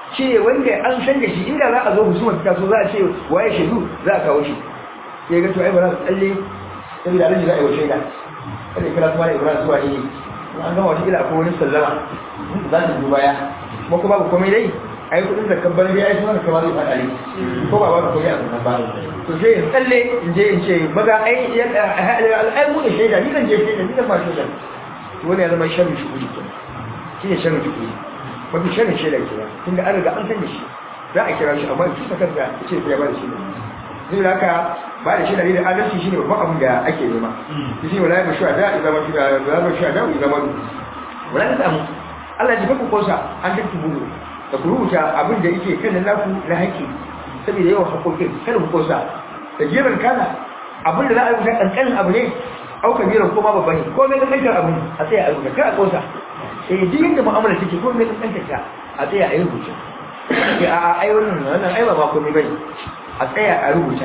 shi ne wanda an san da shi inda za a zo husuma ta so za a ce waye shaidu za a kawo shi sai ga to ai ba za su tsalle saboda alaji za a yi wa shaida kada ya kira su wani ibrahim suwa ne an gama wata kila akwai wani sallama za su duba ya kuma kuma babu komai dai ai kudin da kan bari ai sunan kamar zai fada ne ko ba ba ko ya san ba to sai in tsalle in je in ce maza ai ai mu ne shaida ni kan je shaida ni kan ba shaida to wani ya zama sharri shi kudi kenan shi ne sharri shi kudi mafi sharri shaida kenan tunda an riga an san da shi za a kira shi amma in kisa kanka ce sai ya ba da shi zai da haka ba da shaida ne da adalci shine babban abin da ake nema shi ne wala ya mashu da idan mashu da wala mashu da idan mashu wala ta samu Allah ya ku kosa an tattu bulu da ku rubuta abin da yake kan naku na haƙi saboda yawan haƙoƙin kada ku kosa da jiran kana abin da za a rubuta kankanin abu ne au kabiran ko ma babba ne ko mai kankantar abu a tsaya a rubuta kar a kosa eh duk yadda mu'amala take ko mai kankantar ta a tsaya a yi rubuta a a ai wannan wannan ai ba ma komai bane a tsaya a rubuta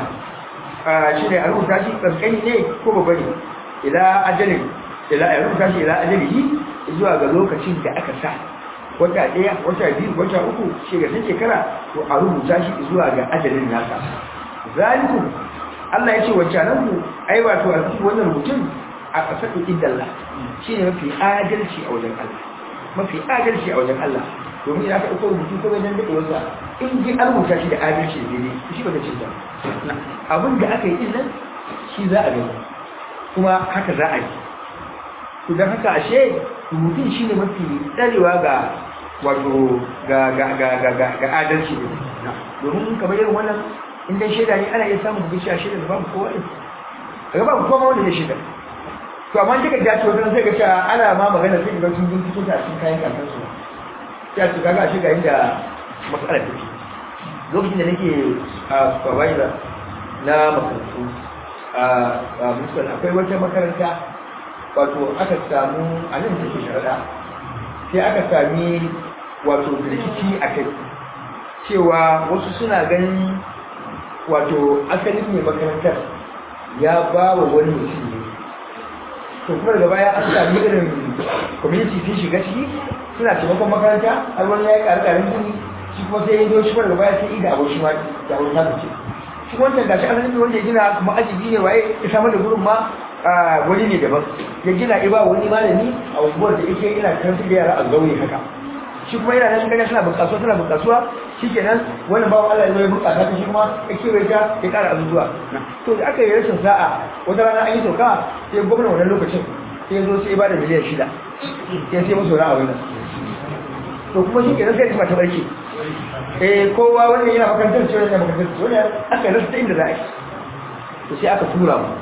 shi ne a rubuta shi kankani ne ko babba ne ila ajalin ila a rubuta shi ila ajalihi zuwa ga lokacin da aka sa wata ɗaya wata biyu wata uku shekara shekara to a rubuta shi zuwa ga ajalin nasa zalikum Allah ya ce wacce nan ku ai wato a cikin wannan rubutun a ƙasar idallah shi ne mafi adalci a wajen Allah mafi adalci a wajen Allah domin idan aka ɗauko rubutu ko wajen daɗe wasa in ji an rubuta shi da adalci da daidai shi ba da cin abin da aka yi din nan shi za a gani kuma haka za a yi to don haka ashe rubutun shi ne mafi tsarewa ga wato ga adalci ne domin kamar irin wannan inda shaida ne ana iya samun bugishi a shaida da babu kowa ne a gaba kowa wanda ya shaida to amma duka da ce wajen zai ga cewa ana ma magana sai ga sun binciko ta cikin kayan kankan su ya ce kaga shi ga inda matsalar take lokacin da nake a supervisor na makarantu a musul akwai wata makaranta wato aka samu a nan take sharaɗa sai aka sami wato rikici a kai cewa wasu suna ganin wato asalin mai makarantar ya ba wa wani mutum ne to kuma daga baya an sami irin community sun shiga ciki suna taimakon makaranta har wani ya yi ƙarƙarin gini shi kuma sai ya zo shi kuma daga baya sai ida abu shi ma da abu ta ce shi wancan gashi asalin wanda ya gina kuma ajibi ne waye ya samar da gurin ma wani ne daban ya gina iba wani malami a unguwar da yake ina karanta da yara a zaune haka shi kuma yana nan gani suna bukasuwa suna bukasuwa shi kenan wannan bawan Allah ya bukata ta shi kuma ya kewaye ta ya kara azuzuwa to da aka yi rashin sa'a wata rana an yi sauka sai gwamnan wannan lokacin sai zo sai ba da miliyan shida sai sai musu wani abin nan to kuma shi kenan sai ta barke eh kowa wannan yana makarantar ce wannan makarantar ce wannan aka rasa inda za a yi to sai aka tura mu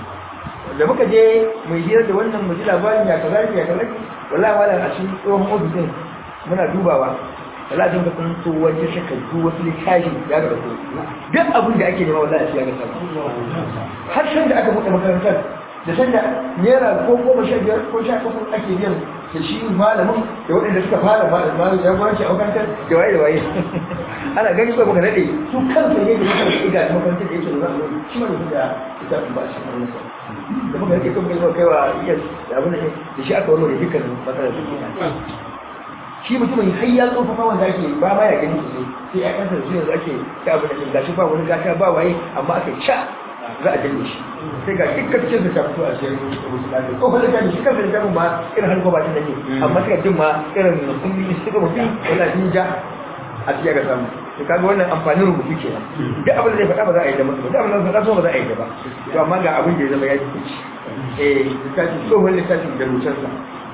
da muka je mai hira da wannan mu ji labarin ya kaza ya kaza wallahi malam a cikin tsohon ofisin muna dubawa wallahi din ka san to wani shakku wasu littafi ya ga ko duk abin da ake nema wallahi sai ya ga sama har san da aka buɗe makarantar da sanda naira ko goma sha biyar ko sha uku ake biyan da shi malamin da waɗanda suka fara malamin ya gwanci a makarantar da waye da waye ana gani ko muka daɗe su kansu ne da muka rike ga makarantar da yake da zamu shi ma da ita ba shi ne da muka rike kuma kai kai wa iya da abin da shi aka warware dukkan matsalar da shi mutumin har ya tsofafa wanda ake ba ma ya gani sosai sai ya kansa da su yanzu ake ta abin da gashi ba wani gata ba waye amma aka ca za a danne shi sai ga dukkan cikin da ta fito a cikin rubutu da ko fa da shi kansa da ma irin har gobatin da ke amma sai jin ma irin kulli suka mutu wala din ja a cikin ga samu to kaga wannan amfanin rubutu kenan duk abin da zai faɗa ba za a yi da mutum duk abin da zai faɗa ba za a yi da ba to amma ga abin da ya zama ya ci eh littafi tsohon littafi da rubutansa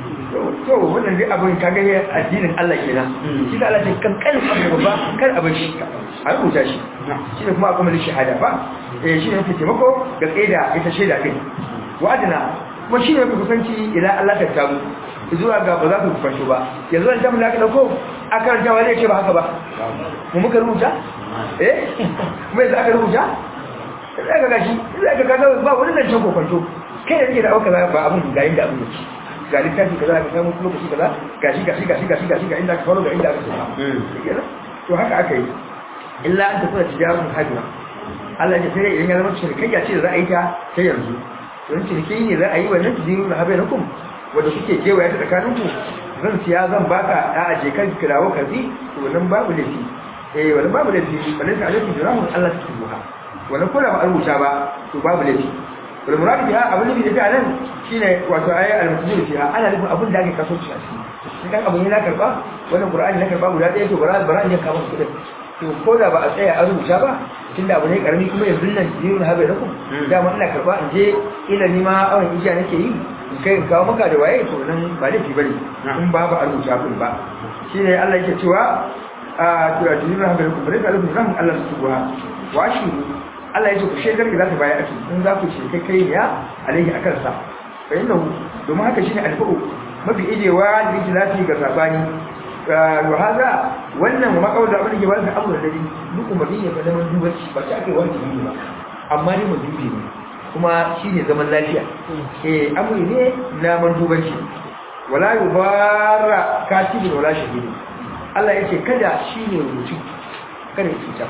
to wannan dai abin kaga ya addinin Allah kenan shi da Allah ce kan kan abu ba kar abin shi a rubuta shi shi ne kuma akwai shahada ba eh shi ne yake taimako ga tsaida ita shaida din wa'adina kuma shi ne yake kusanci idan Allah ta tabu zuwa ga ba za ku kusanci ba yanzu an tamu da aka dauko a karanta wa zai ce ba haka ba mu muka rubuta eh kuma yanzu aka rubuta sai ka gashi sai ka kaga ba wani zancen kokonto kai da kake da auka ba abin ga inda abin yake ga littafi kaza ka samu lokaci kaza gashi gashi gashi gashi gashi ga inda ka faro ga inda aka tsaya to haka aka yi illa an tafi da tijarun hajjina Allah ya sai idan ya zama cinikayya ce da za a yi ta ta yanzu don ciniki ne za a yi wannan tijarun habai na kum wanda kuke kewaya ta tsakanin ku zan siya zan baka a aje kan kirawo ka bi to wannan babu laifi eh wannan babu laifi wannan sai alaihi jirahu Allah ta tuha wannan ko da ba a rubuta ba to babu laifi wal murad biha abin da yake nan shine wato ayi al-mutazil fiha ana nufin abin da ake kaso shi a ciki idan abin yana karba wannan qur'ani na karba guda ɗaya to bara bara ne ka masa kudin to ko da ba a tsaya a rubuta ba tunda abu ne karami kuma yanzu nan jirun habe da ku dama ina karba in je ila ni ma awon ijiya nake yi in kai in kawo maka da waye to nan ba laifi bane in ba ba a rubuta kun ba shine Allah yake cewa a tura jirun habe da ku bare ka rubuta rahman Allah subhanahu wa shi Allah yake ku shekar da za ta baya aki in za ku ce kai kai ne ya alaihi akan sa fa innahu domin haka shine alfa'u mafi ijewa da yake zafi ga sabani wa haza wannan ma kawai da abin da ke wani abu da dare duk umarni ne fa zaman dubaci ba ta ake wani jibi ba amma ne mun dubi ne kuma shine zaman lafiya eh amuri ne na man dubaci wala yubara katibin wala shahidi Allah yake kada shine rubutu kada ya cuta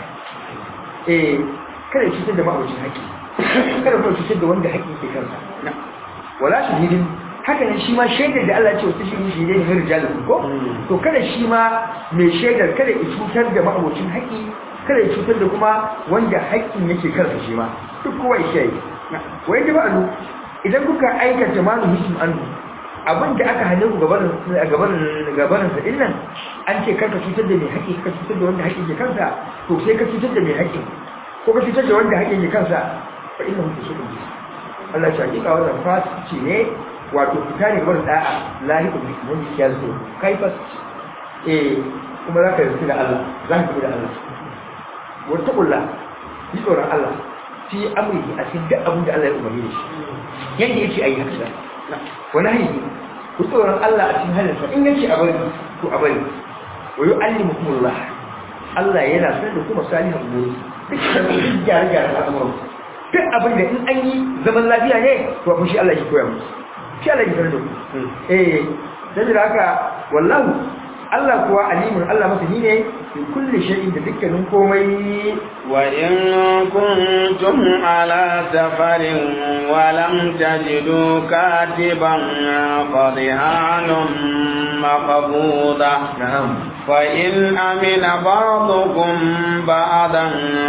eh kada ya cutar da ma'abucin haƙƙi kada kuma cutar da wanda haƙƙi ke kansa wala shahidin haka ne shi ma shaidar da Allah ce wata shi shi ne ne rijalin ko to kada shi ma mai shaidar kada ya cutar da ma'abocin haƙi kada ya cutar da kuma wanda haƙin yake karfa shi ma duk kowa ya shayi wai da ba'alu idan kuka aikata malu hism anhu abin da aka hane ku gabanin gabanin gabanin sa dinnan an ce karka cutar da mai haƙi ka cutar da wanda haƙin ke kansa to sai ka cutar da mai haƙin ko ka cutar da wanda haƙin ke kansa fa innahu tusudun Allah ya hakika wannan fasici ne wato fita ne bar da'a lahikun wanda ya zo kai fa eh kuma zaka yi da Allah zaka yi da Allah wata kulla yi tsoron Allah fi amrihi a cikin duk abin da Allah ya umarni da shi yanda yake ayi haka wani hayyi ku tsoron Allah a cikin halinsa in yake a bari to a bari wa yu'allimukumullah Allah yana sanar da kuma salihan umuri duk gyare-gyaren al'amuran duk abin da in an yi zaman lafiya ne to abin shi Allah ya koya musu shi Allah ya sanar da ku eh saboda haka wallahu Allah kuwa alimun Allah masani ne fi kulli shay'in da dukkanin komai wa in kuntum ala safarin wa lam tajidu katiban fadhihanun maqbuda na'am فإن أمن بعضكم بعضا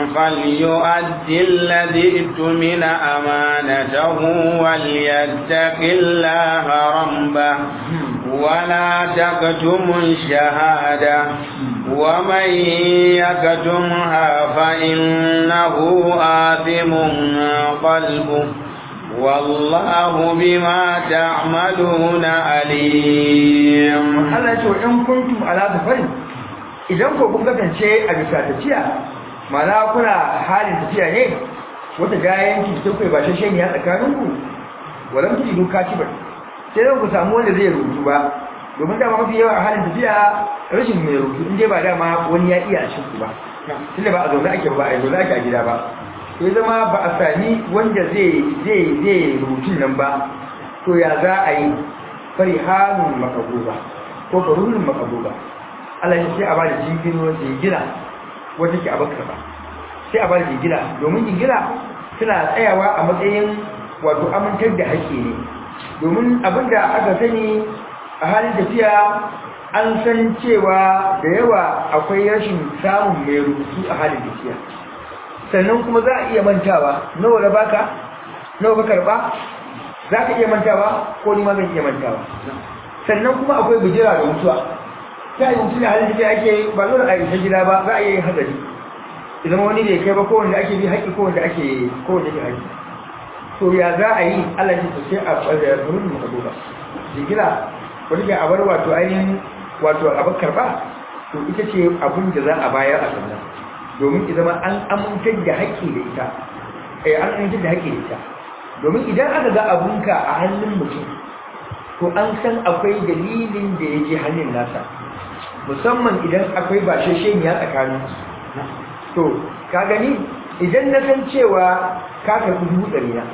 فليؤدي الذي ائتمن أمانته وليتق الله ربه ولا تكتموا الشهادة ومن يكتمها فإنه آثم قلبه والله بما تعملون عليم Allah ce in kuntum ala safarin idan ko kun kasance a bisa tafiya mana kuna halin tafiya ne wata gayan ki ta kai ba shashe ne a tsakanin ku walam tujidu katiban sai dan ku samu wanda zai rubutu ba domin dama mafi yawa a halin tafiya rashin mai rubutu in dai ba dama wani ya iya a cikin ku ba tunda ba a zaune ake ba a zaune ake a gida ba sai zama ba a sami wanda zai zai zai rubutun nan ba to ya za a yi farihanun makabuba ko farunin makabuba Allah ya ce a bada jingino jingina wanda ke abakar ba sai a bada jingina domin jingina suna tsayawa a matsayin wato amintar da haƙƙi ne domin abinda aka sani a halin tafiya an san cewa da yawa akwai rashin samun mai rubutu a halin tafiya sannan kuma za a iya mantawa nawa da baka nawa ka karba za ka iya mantawa ko ni ma zan iya mantawa sannan kuma akwai bujira da mutuwa ta yi mutu ne halin da ake ba zo da a isa gida ba za a iya yin hadari idan wani da ya kai ba ko wanda ake bi haƙƙi ko wanda ake ko wanda ke haƙƙi to ya za a yi Allah ya ce sai a ɓarɓar furin mu kado ba jigila wani ke a bar wato ainihin wato abin karɓa to ita ce abin da za a bayar a sannan domin ki zama an amintar da haƙƙi da ita eh an amintar da haƙƙi da ita domin idan aka ga abunka a hannun mutum to an san akwai dalilin da ya je hannun nasa musamman idan akwai bashashen ya tsakanin to ka gani idan na san cewa ka karɓi dubu ɗari na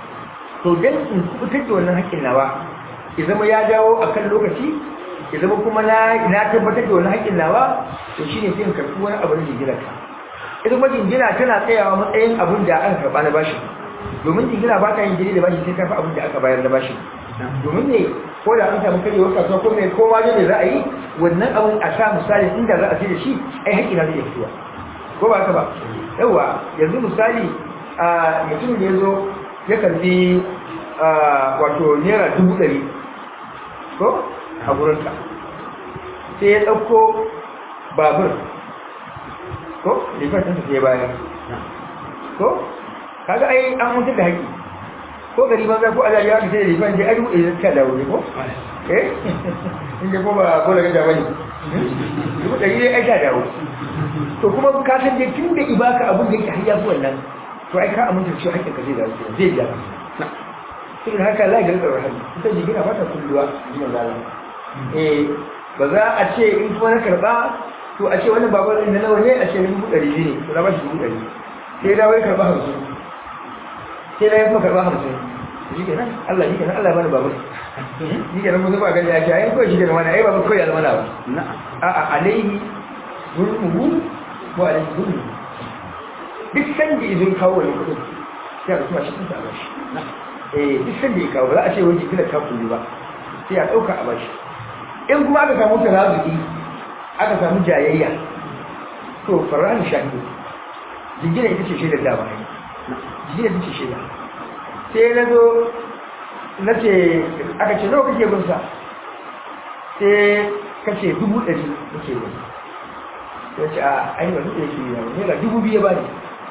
to dan in fitar da wannan haƙƙin nawa ya zama ya dawo a kan lokaci ya zama kuma na tabbatar da wani haƙƙin nawa to shine sai in karɓi wani abu da jingina ka ita kuma jingina tana tsayawa matsayin abin da aka karɓa na bashi domin jingina ba ta yin jiri da bashi sai karfi abin da aka bayar da bashi domin ne ko da an samu karyewar kasuwa ko mai kowa ne za a yi wannan abin a sa misali inda za a ce da shi ai haƙƙi na zai fitowa ko ba haka ba yawa yanzu misali a mutum ne zo ya karbi wato naira dubu ɗari ko a gurinka sai ya ɗauko babur ko rifar ɗinsa sai bayan ko kaga ai an mutu da haƙi ko gari ban za ko a zariya ka sai da rifar je a dubu ɗari ka dawo ne ko eh inda ko ba ko daga jaba ne dubu ɗari ne ai ka dawo to kuma ka san dai tun da ibaka abin da yake hayya zuwa nan to ai ka aminta cewa haƙƙin ka zai dawo zai biya saboda haka la ga rikar rahami ita jigina ba ta kulluwa jiyan zalama eh ba za a ce in kuma na karba to a ce wannan babar inda nawa ne a ce dubu ɗari ne to na ba shi dubu ɗari sai da wai karba hamsin sai da ya kuma karba hamsin shi kenan Allah shi kenan Allah bani babar shi kenan mun ba gani ya ce ai kawai shi kenan wani ai babar kawai almana ba a'a alaihi zulmuhu ko alaihi zulmuhu duk sanda izin kawo wani kuɗin sai a kuma shi kunta a bashi eh duk sanda ya kawo za a ce wani jikin ka kullu ba sai a ɗauka a bashi in kuma aka samu tarazuki aka samu jayayya to fara'an shahidu jingina ita ce shaidar da bayan jingina ita ce shaida sai na zo na ce aka ce nawa kake gunsa sai kace dubu ɗari nake gun sai ce a ainihin wani da yake yawon naira dubu biyu ba ne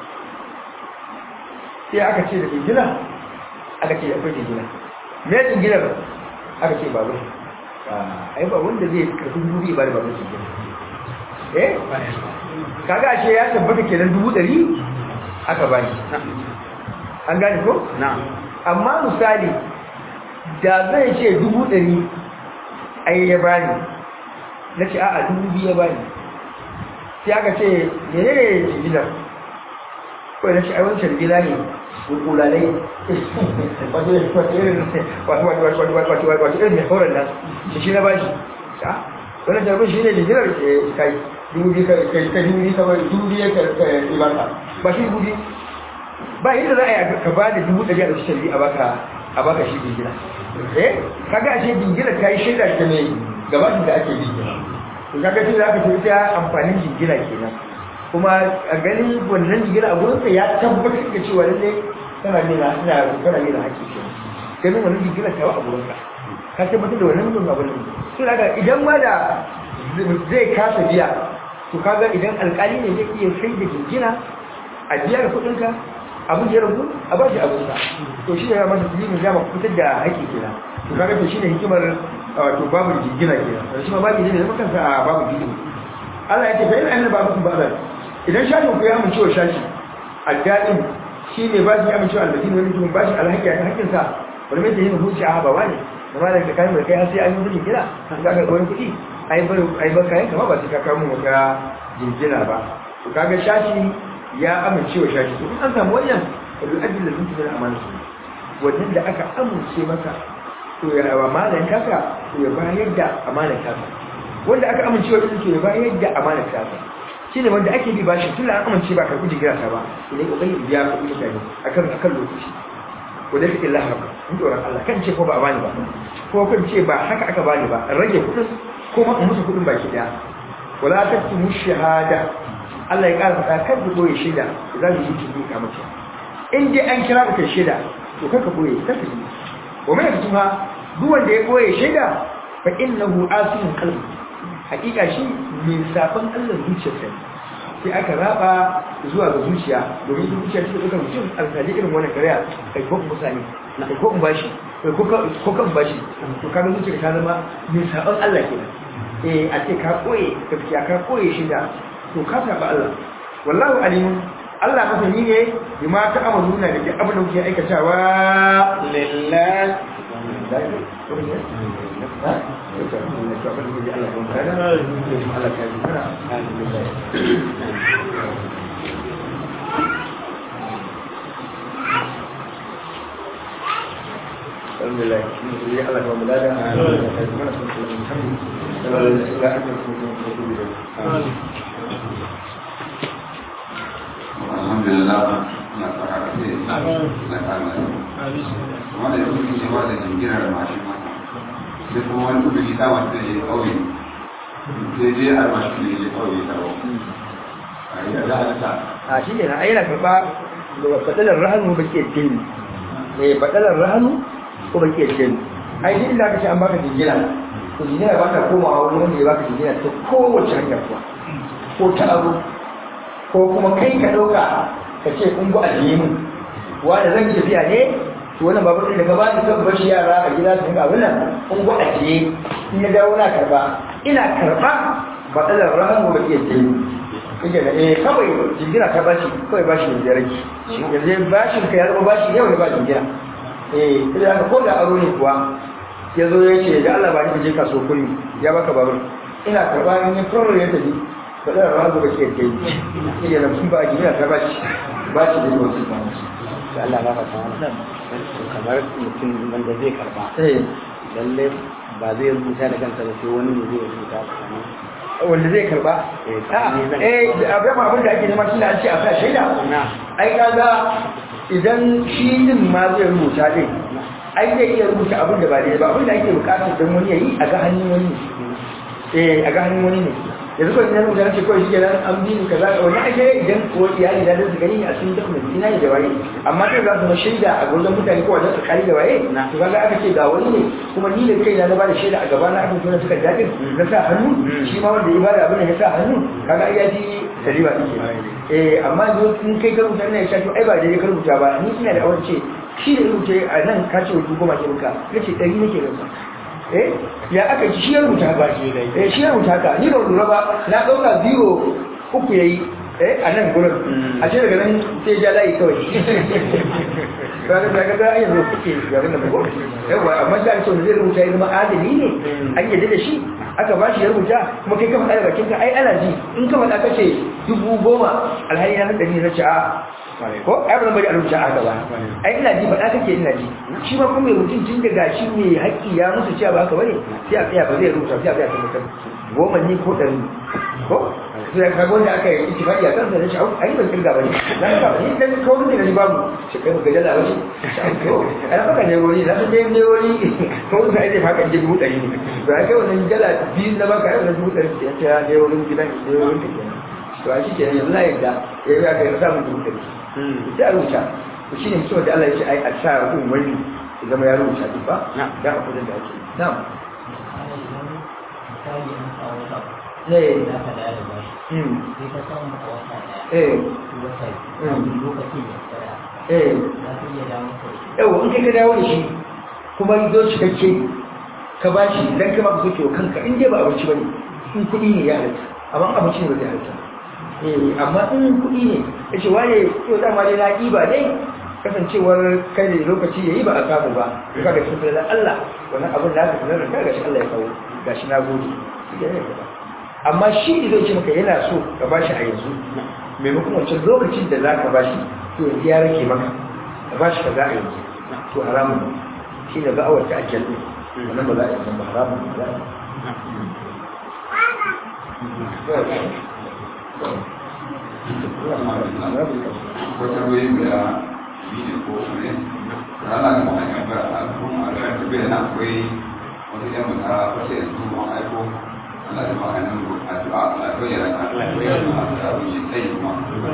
sai aka ce da jingina aka ce akwai jingina me jinginar aka ce babu ai ba wanda zai karfi dubu biyu ba da babu jingina eh kaga ashe ya tabbata kenan dubu ɗari aka bani an gane ko na'am amma misali da zai ce dubu ɗari ai ya bani na ce a'a dubu biyu ya bani sai aka ce menene jinginar kawai na ce ai wancan gida ne kulalai wato irin wato irin mai horon nan shi shi na ba shi wani jarbin shi ne jigilar kai dubu biyu ka dubu biyu kamar dubu biyu ka ibaka ba shi dubu biyu ba inda za a yi ka ba da dubu ɗari a cikin shari'a a baka a baka shi jingina eh kaga ashe jingina ta yi shaida ta mai gabatin da ake jingina to kaga shi za ka ce ita amfanin jingina kenan kuma a ganin wannan jigila a gurinsa ya tabbatar da cewa lalle tana nuna tana tana nuna haƙƙi ce ganin wannan jigila ta a gurinsa ka tabbatar da wannan mutum abin nan to daga idan ma da zai kasa biya to kaga idan alƙali ne zai iya sai da jingina a biya da kuɗinka abin da ya rabu a ba shi abinsa to shi ne ya masa dalilin dama fitar da haƙƙi kenan to kaga to shine hikimar wato babu jingina kenan shi ma babu ne da kansa a babu jingina Allah ya ce fa ina annabi babu ba'dan idan shashin ku ya amince wa shashi addadin shi ne ba shi amince wa albatin wani mutum ba shi alhaki a hakkin sa wani mai yin hukunci a haɓa wani da ma da ka kayan mai kai har sai an yi mutum gina an ga wani kuɗi ai bar ai bar kayan kama ba sai ka kawo wata jinjina ba to kaga shashi ya amince wa shashi to in an samu wannan wani ajin da mutum da amana su wannan da aka amince maka to ya amanar kasa to ya bayar da amanar kasa wanda aka amince wa to ya bayar da amanar kasa shi ne wanda ake bi bashi tun an amince ba karɓi jigira ta ba idan kokari biya kuɗi mutane akan akan lokaci wanda take Allah haka in tsoron Allah kan ce ko ba a bani ba ko kan ce ba haka aka bani ba in rage kuɗin ko ma in musu kuɗin baki ɗaya wala taktumu shahada Allah ya ƙara faɗa kan ku boye shaida za mu yi tudu ka mace in dai an kira ka shaida to kar ka boye kar ka yi wa mai kuma duk wanda ya boye shaida fa innahu asimun qalbi hakika shi mai safan Allah zuciyarsa sai aka raba zuwa ga zuciya domin ita zuciya take ɗaukar mutum alƙali irin wannan kariya kai ko kuma sani kai ko in bashi kai ko kan bashi to kaga zuciya ta zama mai saban Allah kenan eh a ce ka koye gaskiya ka koye shi da to ka saba Allah wallahu alimun Allah masani ne bima ta amaluna da duk abin da kuke aikatawa lillahi الحمد لله الله الله وملاده alhamdulillah na tsara ce na kama wanda ya kuke cewa da jingirar mashin mata sai kuma wani kudi ta masu da ya kauye sai je a mashi da ya kauye ta ba a yi da halitta a shi ne na aina karɓa da fadalar rahanu ba ke ce eh fadalar rahanu ko ba ke ce ai duk inda aka ce an baka jingina to jingina ba ta komawa wani wanda ya baka jingina ta kowace hanya kuwa ko ta abu ko kuma kai ka ɗauka ka ce in bu ajiye mu wanda zan tafiya ne to wannan babu da gaba da kan bashi yara a gida su ga wannan in bu ajiye in ya dawo na karba ina karba fadalar rahanu ba ke ce kike da eh kawai jingina ta bashi kawai bashi ne da rage yanzu bashin ka ya zama bashi yau ne ba jingina eh sai da ko da aro ne kuwa ya zo ya ce ga Allah ba ni je kaso kuri ya baka babur ina karba in ya tsoro ya tafi ka da ran da kake kai kike da sun ba jingina ta bashi bashi da wasu ba da Allah ba ka san kamar mutum wanda zai karba eh lalle ba zai rubuta da kansa ba sai wani ne zai rubuta tsakanin wanda zai karba eh abin abin da ake nema shi ne an ce a sa shaida na ai kaga idan shi din ma zai rubuta din ai zai iya rubuta abin da ba daidai ba abin da ake bukatar don wani yayi a ga hannun wani ne eh a ga hannun wani ne yanzu kawai idan rubuta ce kawai shi kenan an bi ni kaza wannan ake idan ko iyali da su gani a cikin document ina ne da waye amma sai za su ma shaida a gurin mutane ko wajen tsakani da waye to kaga aka ce ga wani ne kuma ni da kaina na bada shaida a gaba na aka tona suka jaɗin na sa hannu shi ma wanda ya bada abin da ya sa hannu kaga ai ya ji saliba ɗin eh amma yanzu in kai ka rubuta ina ya sha to ai ba daidai ka rubuta ba ni ina da awon ce shi da rubuta a nan ka ce wajen goma ke muka na ce ɗari nake rasa eh ya aka ci shi ya rubuta ba shi eh shi ya rubuta ka ni ba lura ba na ɗauka zero uku ya yi eh a nan gurin a ce daga nan sai ja layi kawai ba da daga da ayyar zo kuke garin da ko yawa amma da ake zai rubuta ya zama adali ne an yadda da shi aka ba shi ya rubuta kuma kai ka faɗa da bakinka ai ana ji in ka faɗa ka ce dubu goma alhali na nan ɗari na ce a ko ai ba zan bari a rubuta haka ba ai ina ji faɗa kake ina ji shi ma kuma mai mutum tun daga shi mai haƙƙi ya musu cewa ba haka bane sai a tsaya ba zai rubuta sai a tsaya tabbatar goma ne ko ɗari ko sai ka ga wanda aka yi ittifaqi a kansa da shi ai ban kirga bane dan ka ni dan ko ne da ni babu shi kai ga jalla bace to ai baka ne wani da sai ne wani ko sai ai fa kan je dubu ɗari ne to ai kai wannan jalla biyu na baka ai wannan dubu ɗari ya ta ne wurin gidan ne wurin ka kenan to a shi ke yanzu na yadda ya yi aka yi samun dubu ɗari sai a rubuta to shi ne mutum da Allah ya ce ai a sa rubun wani ya zama ya rubuta duk ba dan a kudin da ake na'am ne hmm eh eh yawa in kai ka dawo da shi kuma zo cikakke ka ba shi dan kai ma ka soke wa kanka in dai ba abinci bane in kuɗi ne ya halatta amma abinci ne ba zai halatta eh amma in kuɗi ne ya ce waye to dama dai na ɗiba dai kasancewar kai da lokaci yayi ba a samu ba to kaga shi da Allah wannan abin da aka sanar da kai gashi Allah ya kawo gashi na gode amma shi zai ce maka yana so ka bashi a yanzu maimakon wancan lokacin da za ka bashi to yanzu ya rage maka ka bashi ka za a yanzu to haramun shi ne ba'awar ta ajiyar ne wannan ba za a yanzu ba haramun ba za a wata wai guda biyu ko ne rana ga mai kan bara a kuma a kan tafiya na akwai wata yan mata wace yanzu ma aiko Allah ya maka nan ko addu'a Allah ya bayyana ka Allah ya bayyana ka abin yi tsayi kuma kuma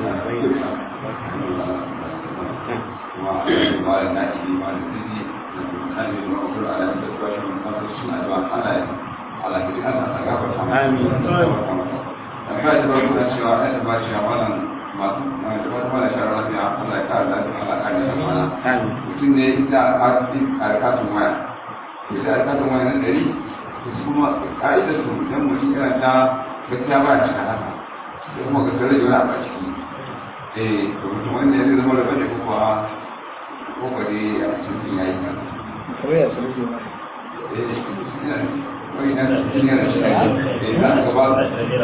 ba da na ji ma da zini na ji ma ko ala da ba shi mun fara suna addu'a Allah ya Allah ya Allah ya gafarta amin ka ji ba ku cewa ai da ba shi wannan masu mai da wata mala shara lafiya Allah ya kare lafiya Allah ya kare shi mana mutum ne inda a cikin alkatun waya to sai alkatun waya nan dari to su kuma ka'idar su idan mutum yana ta gaskiya ba cika haka sai kuma ga tare da wani abu a ciki eh to mutum wanda ya zama da bane ko kuwa ko kuwa dai a cikin yayi kan kamar ya sanar da eh ina wai na cikin yana shi eh za ka gaba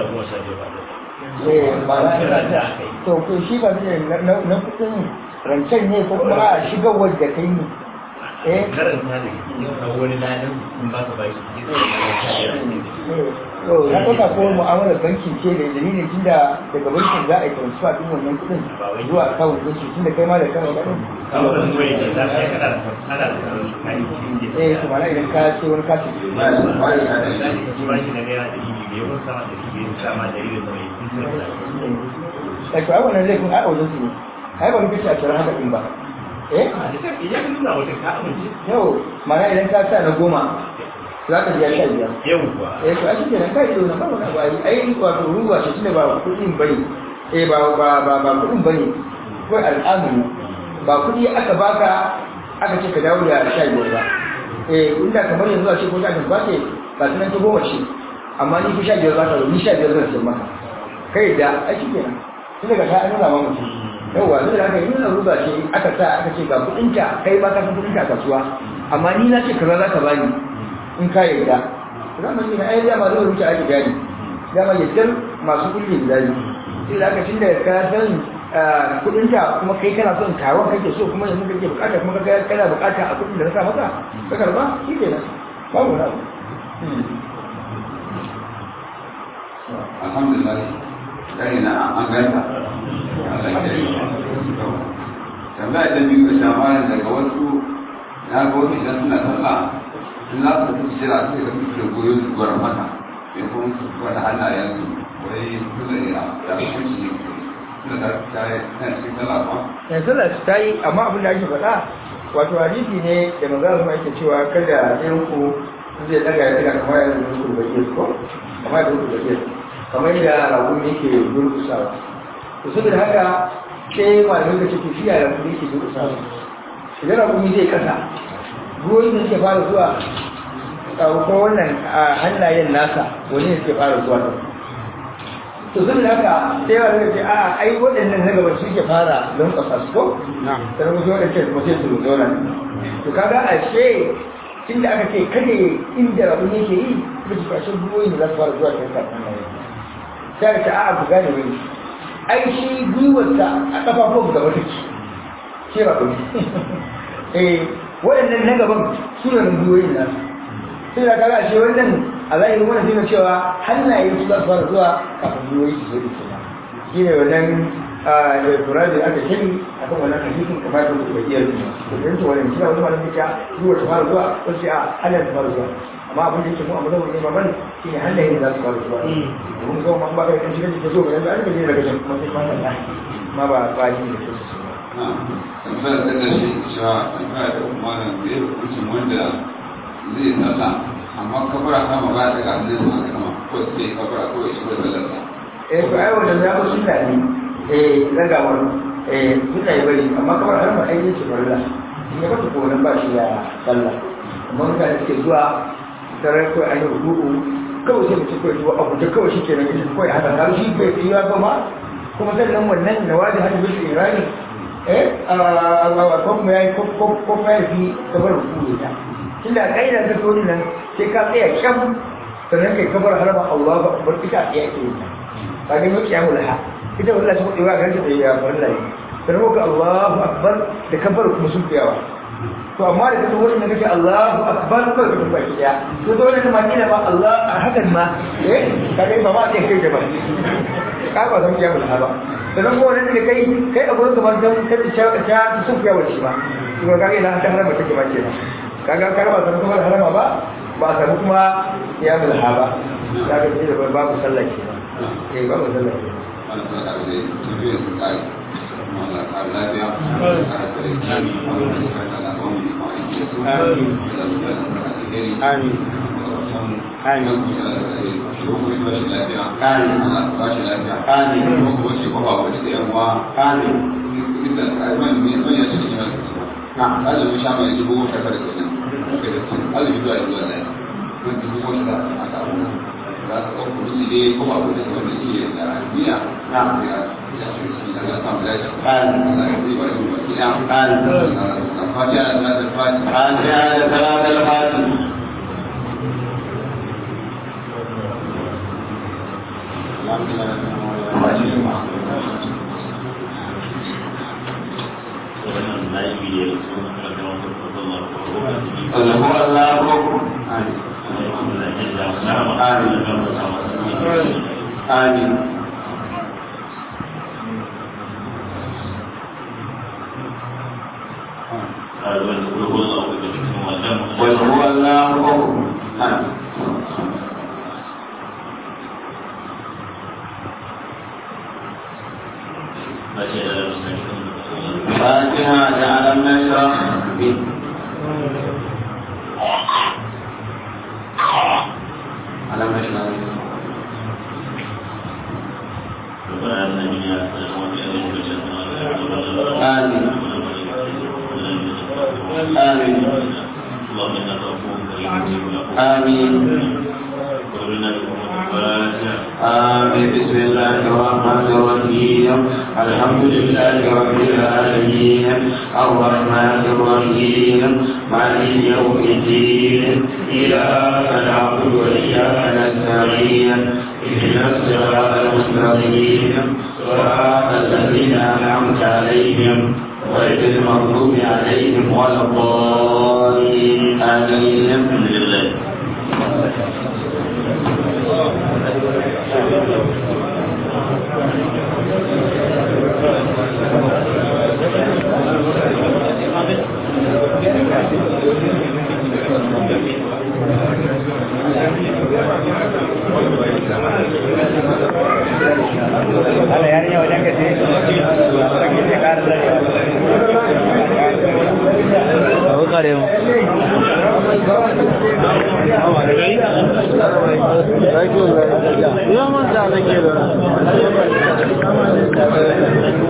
to ko shi ba ne na kudin rancen ne ko kuma a shigar wadda kai ne eh karanta da a wani ladan in ba ka bashi ne da to na ɗauka ko mu'amalar banki ce da dalilin tunda daga bankin za a yi transfer din wannan kuɗin zuwa akawun banki tunda kai ma da kan kuɗin kawai wani ke za ka yi kana da kana da kayan cikin eh to mana idan ka ce wani katin ba ya ba ya da shi shi ba shi na naira da ibi bai kun sama da ibi bai sama da ibi da mai kun sai da eh to ai wannan zai kun ai wajen su ne ai ba rubuta a cikin haka din ba eh idan ka nuna wata ka amince yau mana idan ka sa na goma za ka biya sha biyar yau kuwa eh to a shi kenan kai da ba wani abu ai ai wato ruwa shi tunda ba kuɗin bane eh ba ba ba ba kuɗin bane ko al'amuru ba kuɗi aka baka aka ce ka dawo da sha biyar ba eh inda kamar yanzu a ce ko sha biyar ba ce ba sunan ta goma ce amma ni fi sha biyar za ka zo ni sha biyar zan sayar maka kai da a shi kenan tun daga ta nuna ma mutum yawwa zai da haka yi nuna ruba ce aka sa aka ce ga kuɗinka kai ba ka san kuɗinka a kasuwa amma ni na ce kaza za ka bani in ka yarda zaman ne ai dama zai rubuta ake gani dama yaddar masu kulle gida ne sai da aka tunda ka san kudin ta kuma kai kana son taron kake so kuma yanzu kake bukata kuma kaga kana bukata a kudin da na sa maka ka karba shi kenan babu na alhamdulillah gani na an ganta Allah ya yi tambaya ta biyu da shamarin daga wasu na ga wasu idan suna sallah in za su tafi jira su ga su da goyon su gwara mata ya kuma su gwada hannayensu wai suna ya da hukunci ne suna da ta yi kan cikin sallah ba yanzu da ta yi amma abin da ake faɗa wato hadisi ne da maza su ake cewa kada ɗayan ku zai daga ya daga kamar yadda rukun bakir ko kamar yadda rukun bakir kamar yadda ragun yake durkusawa to saboda haka sai malamai ka ce to shi yaya ragun yake durkusawa idan ragun zai kasa ruwan da suke fara zuwa ko wannan hannayen nasa wani ne suke fara zuwa to saboda haka sai yawa zai ce a ai waɗannan na gaba suke fara don kasa su ko sannan kuma waɗancan kuma sai su zauna to kaga a ce tunda aka ce kada inda rabu ne ke yi kuma ci fashin ruwan da za su fara zuwa kan kasa sai aka ce a ku gane wani ai shi gwiwarsa a ƙafafun gaba take shi rabu ne eh waɗannan na gaban su ne runduwoyin nasu sai da kaga ashe wannan a zahirin wannan zai cewa hannaye su za su fara zuwa kafin ruwoyi su zo da kenan shi ne wannan da tura da aka shiri a kan wannan hadisin kamar da kuma iya zuwa to dan to wannan cewa wani malamin ya ruwa ta fara zuwa ko sai a hannaye ta fara zuwa amma abin da yake mu a mazhabin Imam Malik shi ne hannaye za su fara zuwa mun ga man ba ka kan shiga da zo ga yanzu an ga ne daga can kuma sai ma Allah ma ba ba shi da su su tambayar ta da shi cewa tambaya ta umarin da ya hukuncin wanda zai tsalla amma kabara kama ba ta ga hannun sa kama ko sai kabara ko ya shiga tsallarsa eh to ai wannan ya ba sunna ne eh ragawar eh sunna yi bari amma kamar har ma ainihin ce farilla in ya bata ko nan ba shi ya sallah amma mutane suke zuwa tare ko an yi rubutu kawai sai mutum kawai zuwa abu da kawai shi ke nan ita kawai haka har shi bai fi ba ma kuma sannan wannan nawaji hajji bil irani eh ko kuma yayi ko ko ko ya fi kabar rubutu ta tunda kaida ta tori nan sai ka tsaya kyam sannan kai kabar harama Allahu akbar ita ya ke yi kaga mai kiyamul ha ita wallahi ta kudi wa ga ta ya wallahi sannan ka Allahu akbar da kabar kuma sun fiyawa to amma da kace wannan kake Allahu akbar ko ka tuba ki ya to dole ne ma kila ba Allah a hakan ma eh kaga ba ma kai kai da ba ka ba san kiyamul ha ba sannan ko wannan da kai kai a gurin kamar dan kai ta ta sun fiyawa shi ba to kaga ina ta harama take ba kenan kaga ka ba san kuma harama ba ba san kuma kiyamul ha ba kaga sai da babu sallah kenan eh babu sallah kenan wani kuma da zai tafiya su kai Allah ka lafiya ka kare ki Allah ka ta na bamu ko aiki su Amin. da su da ka alheri Amin. Amin. فاتحة صلاة الفاتحة wannan layi ne da su makaranta wata kwallon Allah ko Allah ko amin قل هو الله احد فاتحة ألم نشرح به ألم نشرح آمين آمين آمين آمين بسم الله الرحمن الرحيم الحمد لله رب العالمين الرحمن الرحيم مالك يوم الدين إياك نعبد وإياك نستعين اهدنا الصراط المستقيم صراط الذين أنعمت عليهم غير المغضوب عليهم ولا الضالين آمين Allah yarinya wajen ka ce kake ce ƙara zarewa Abu kare mu. Ya manta da ke da.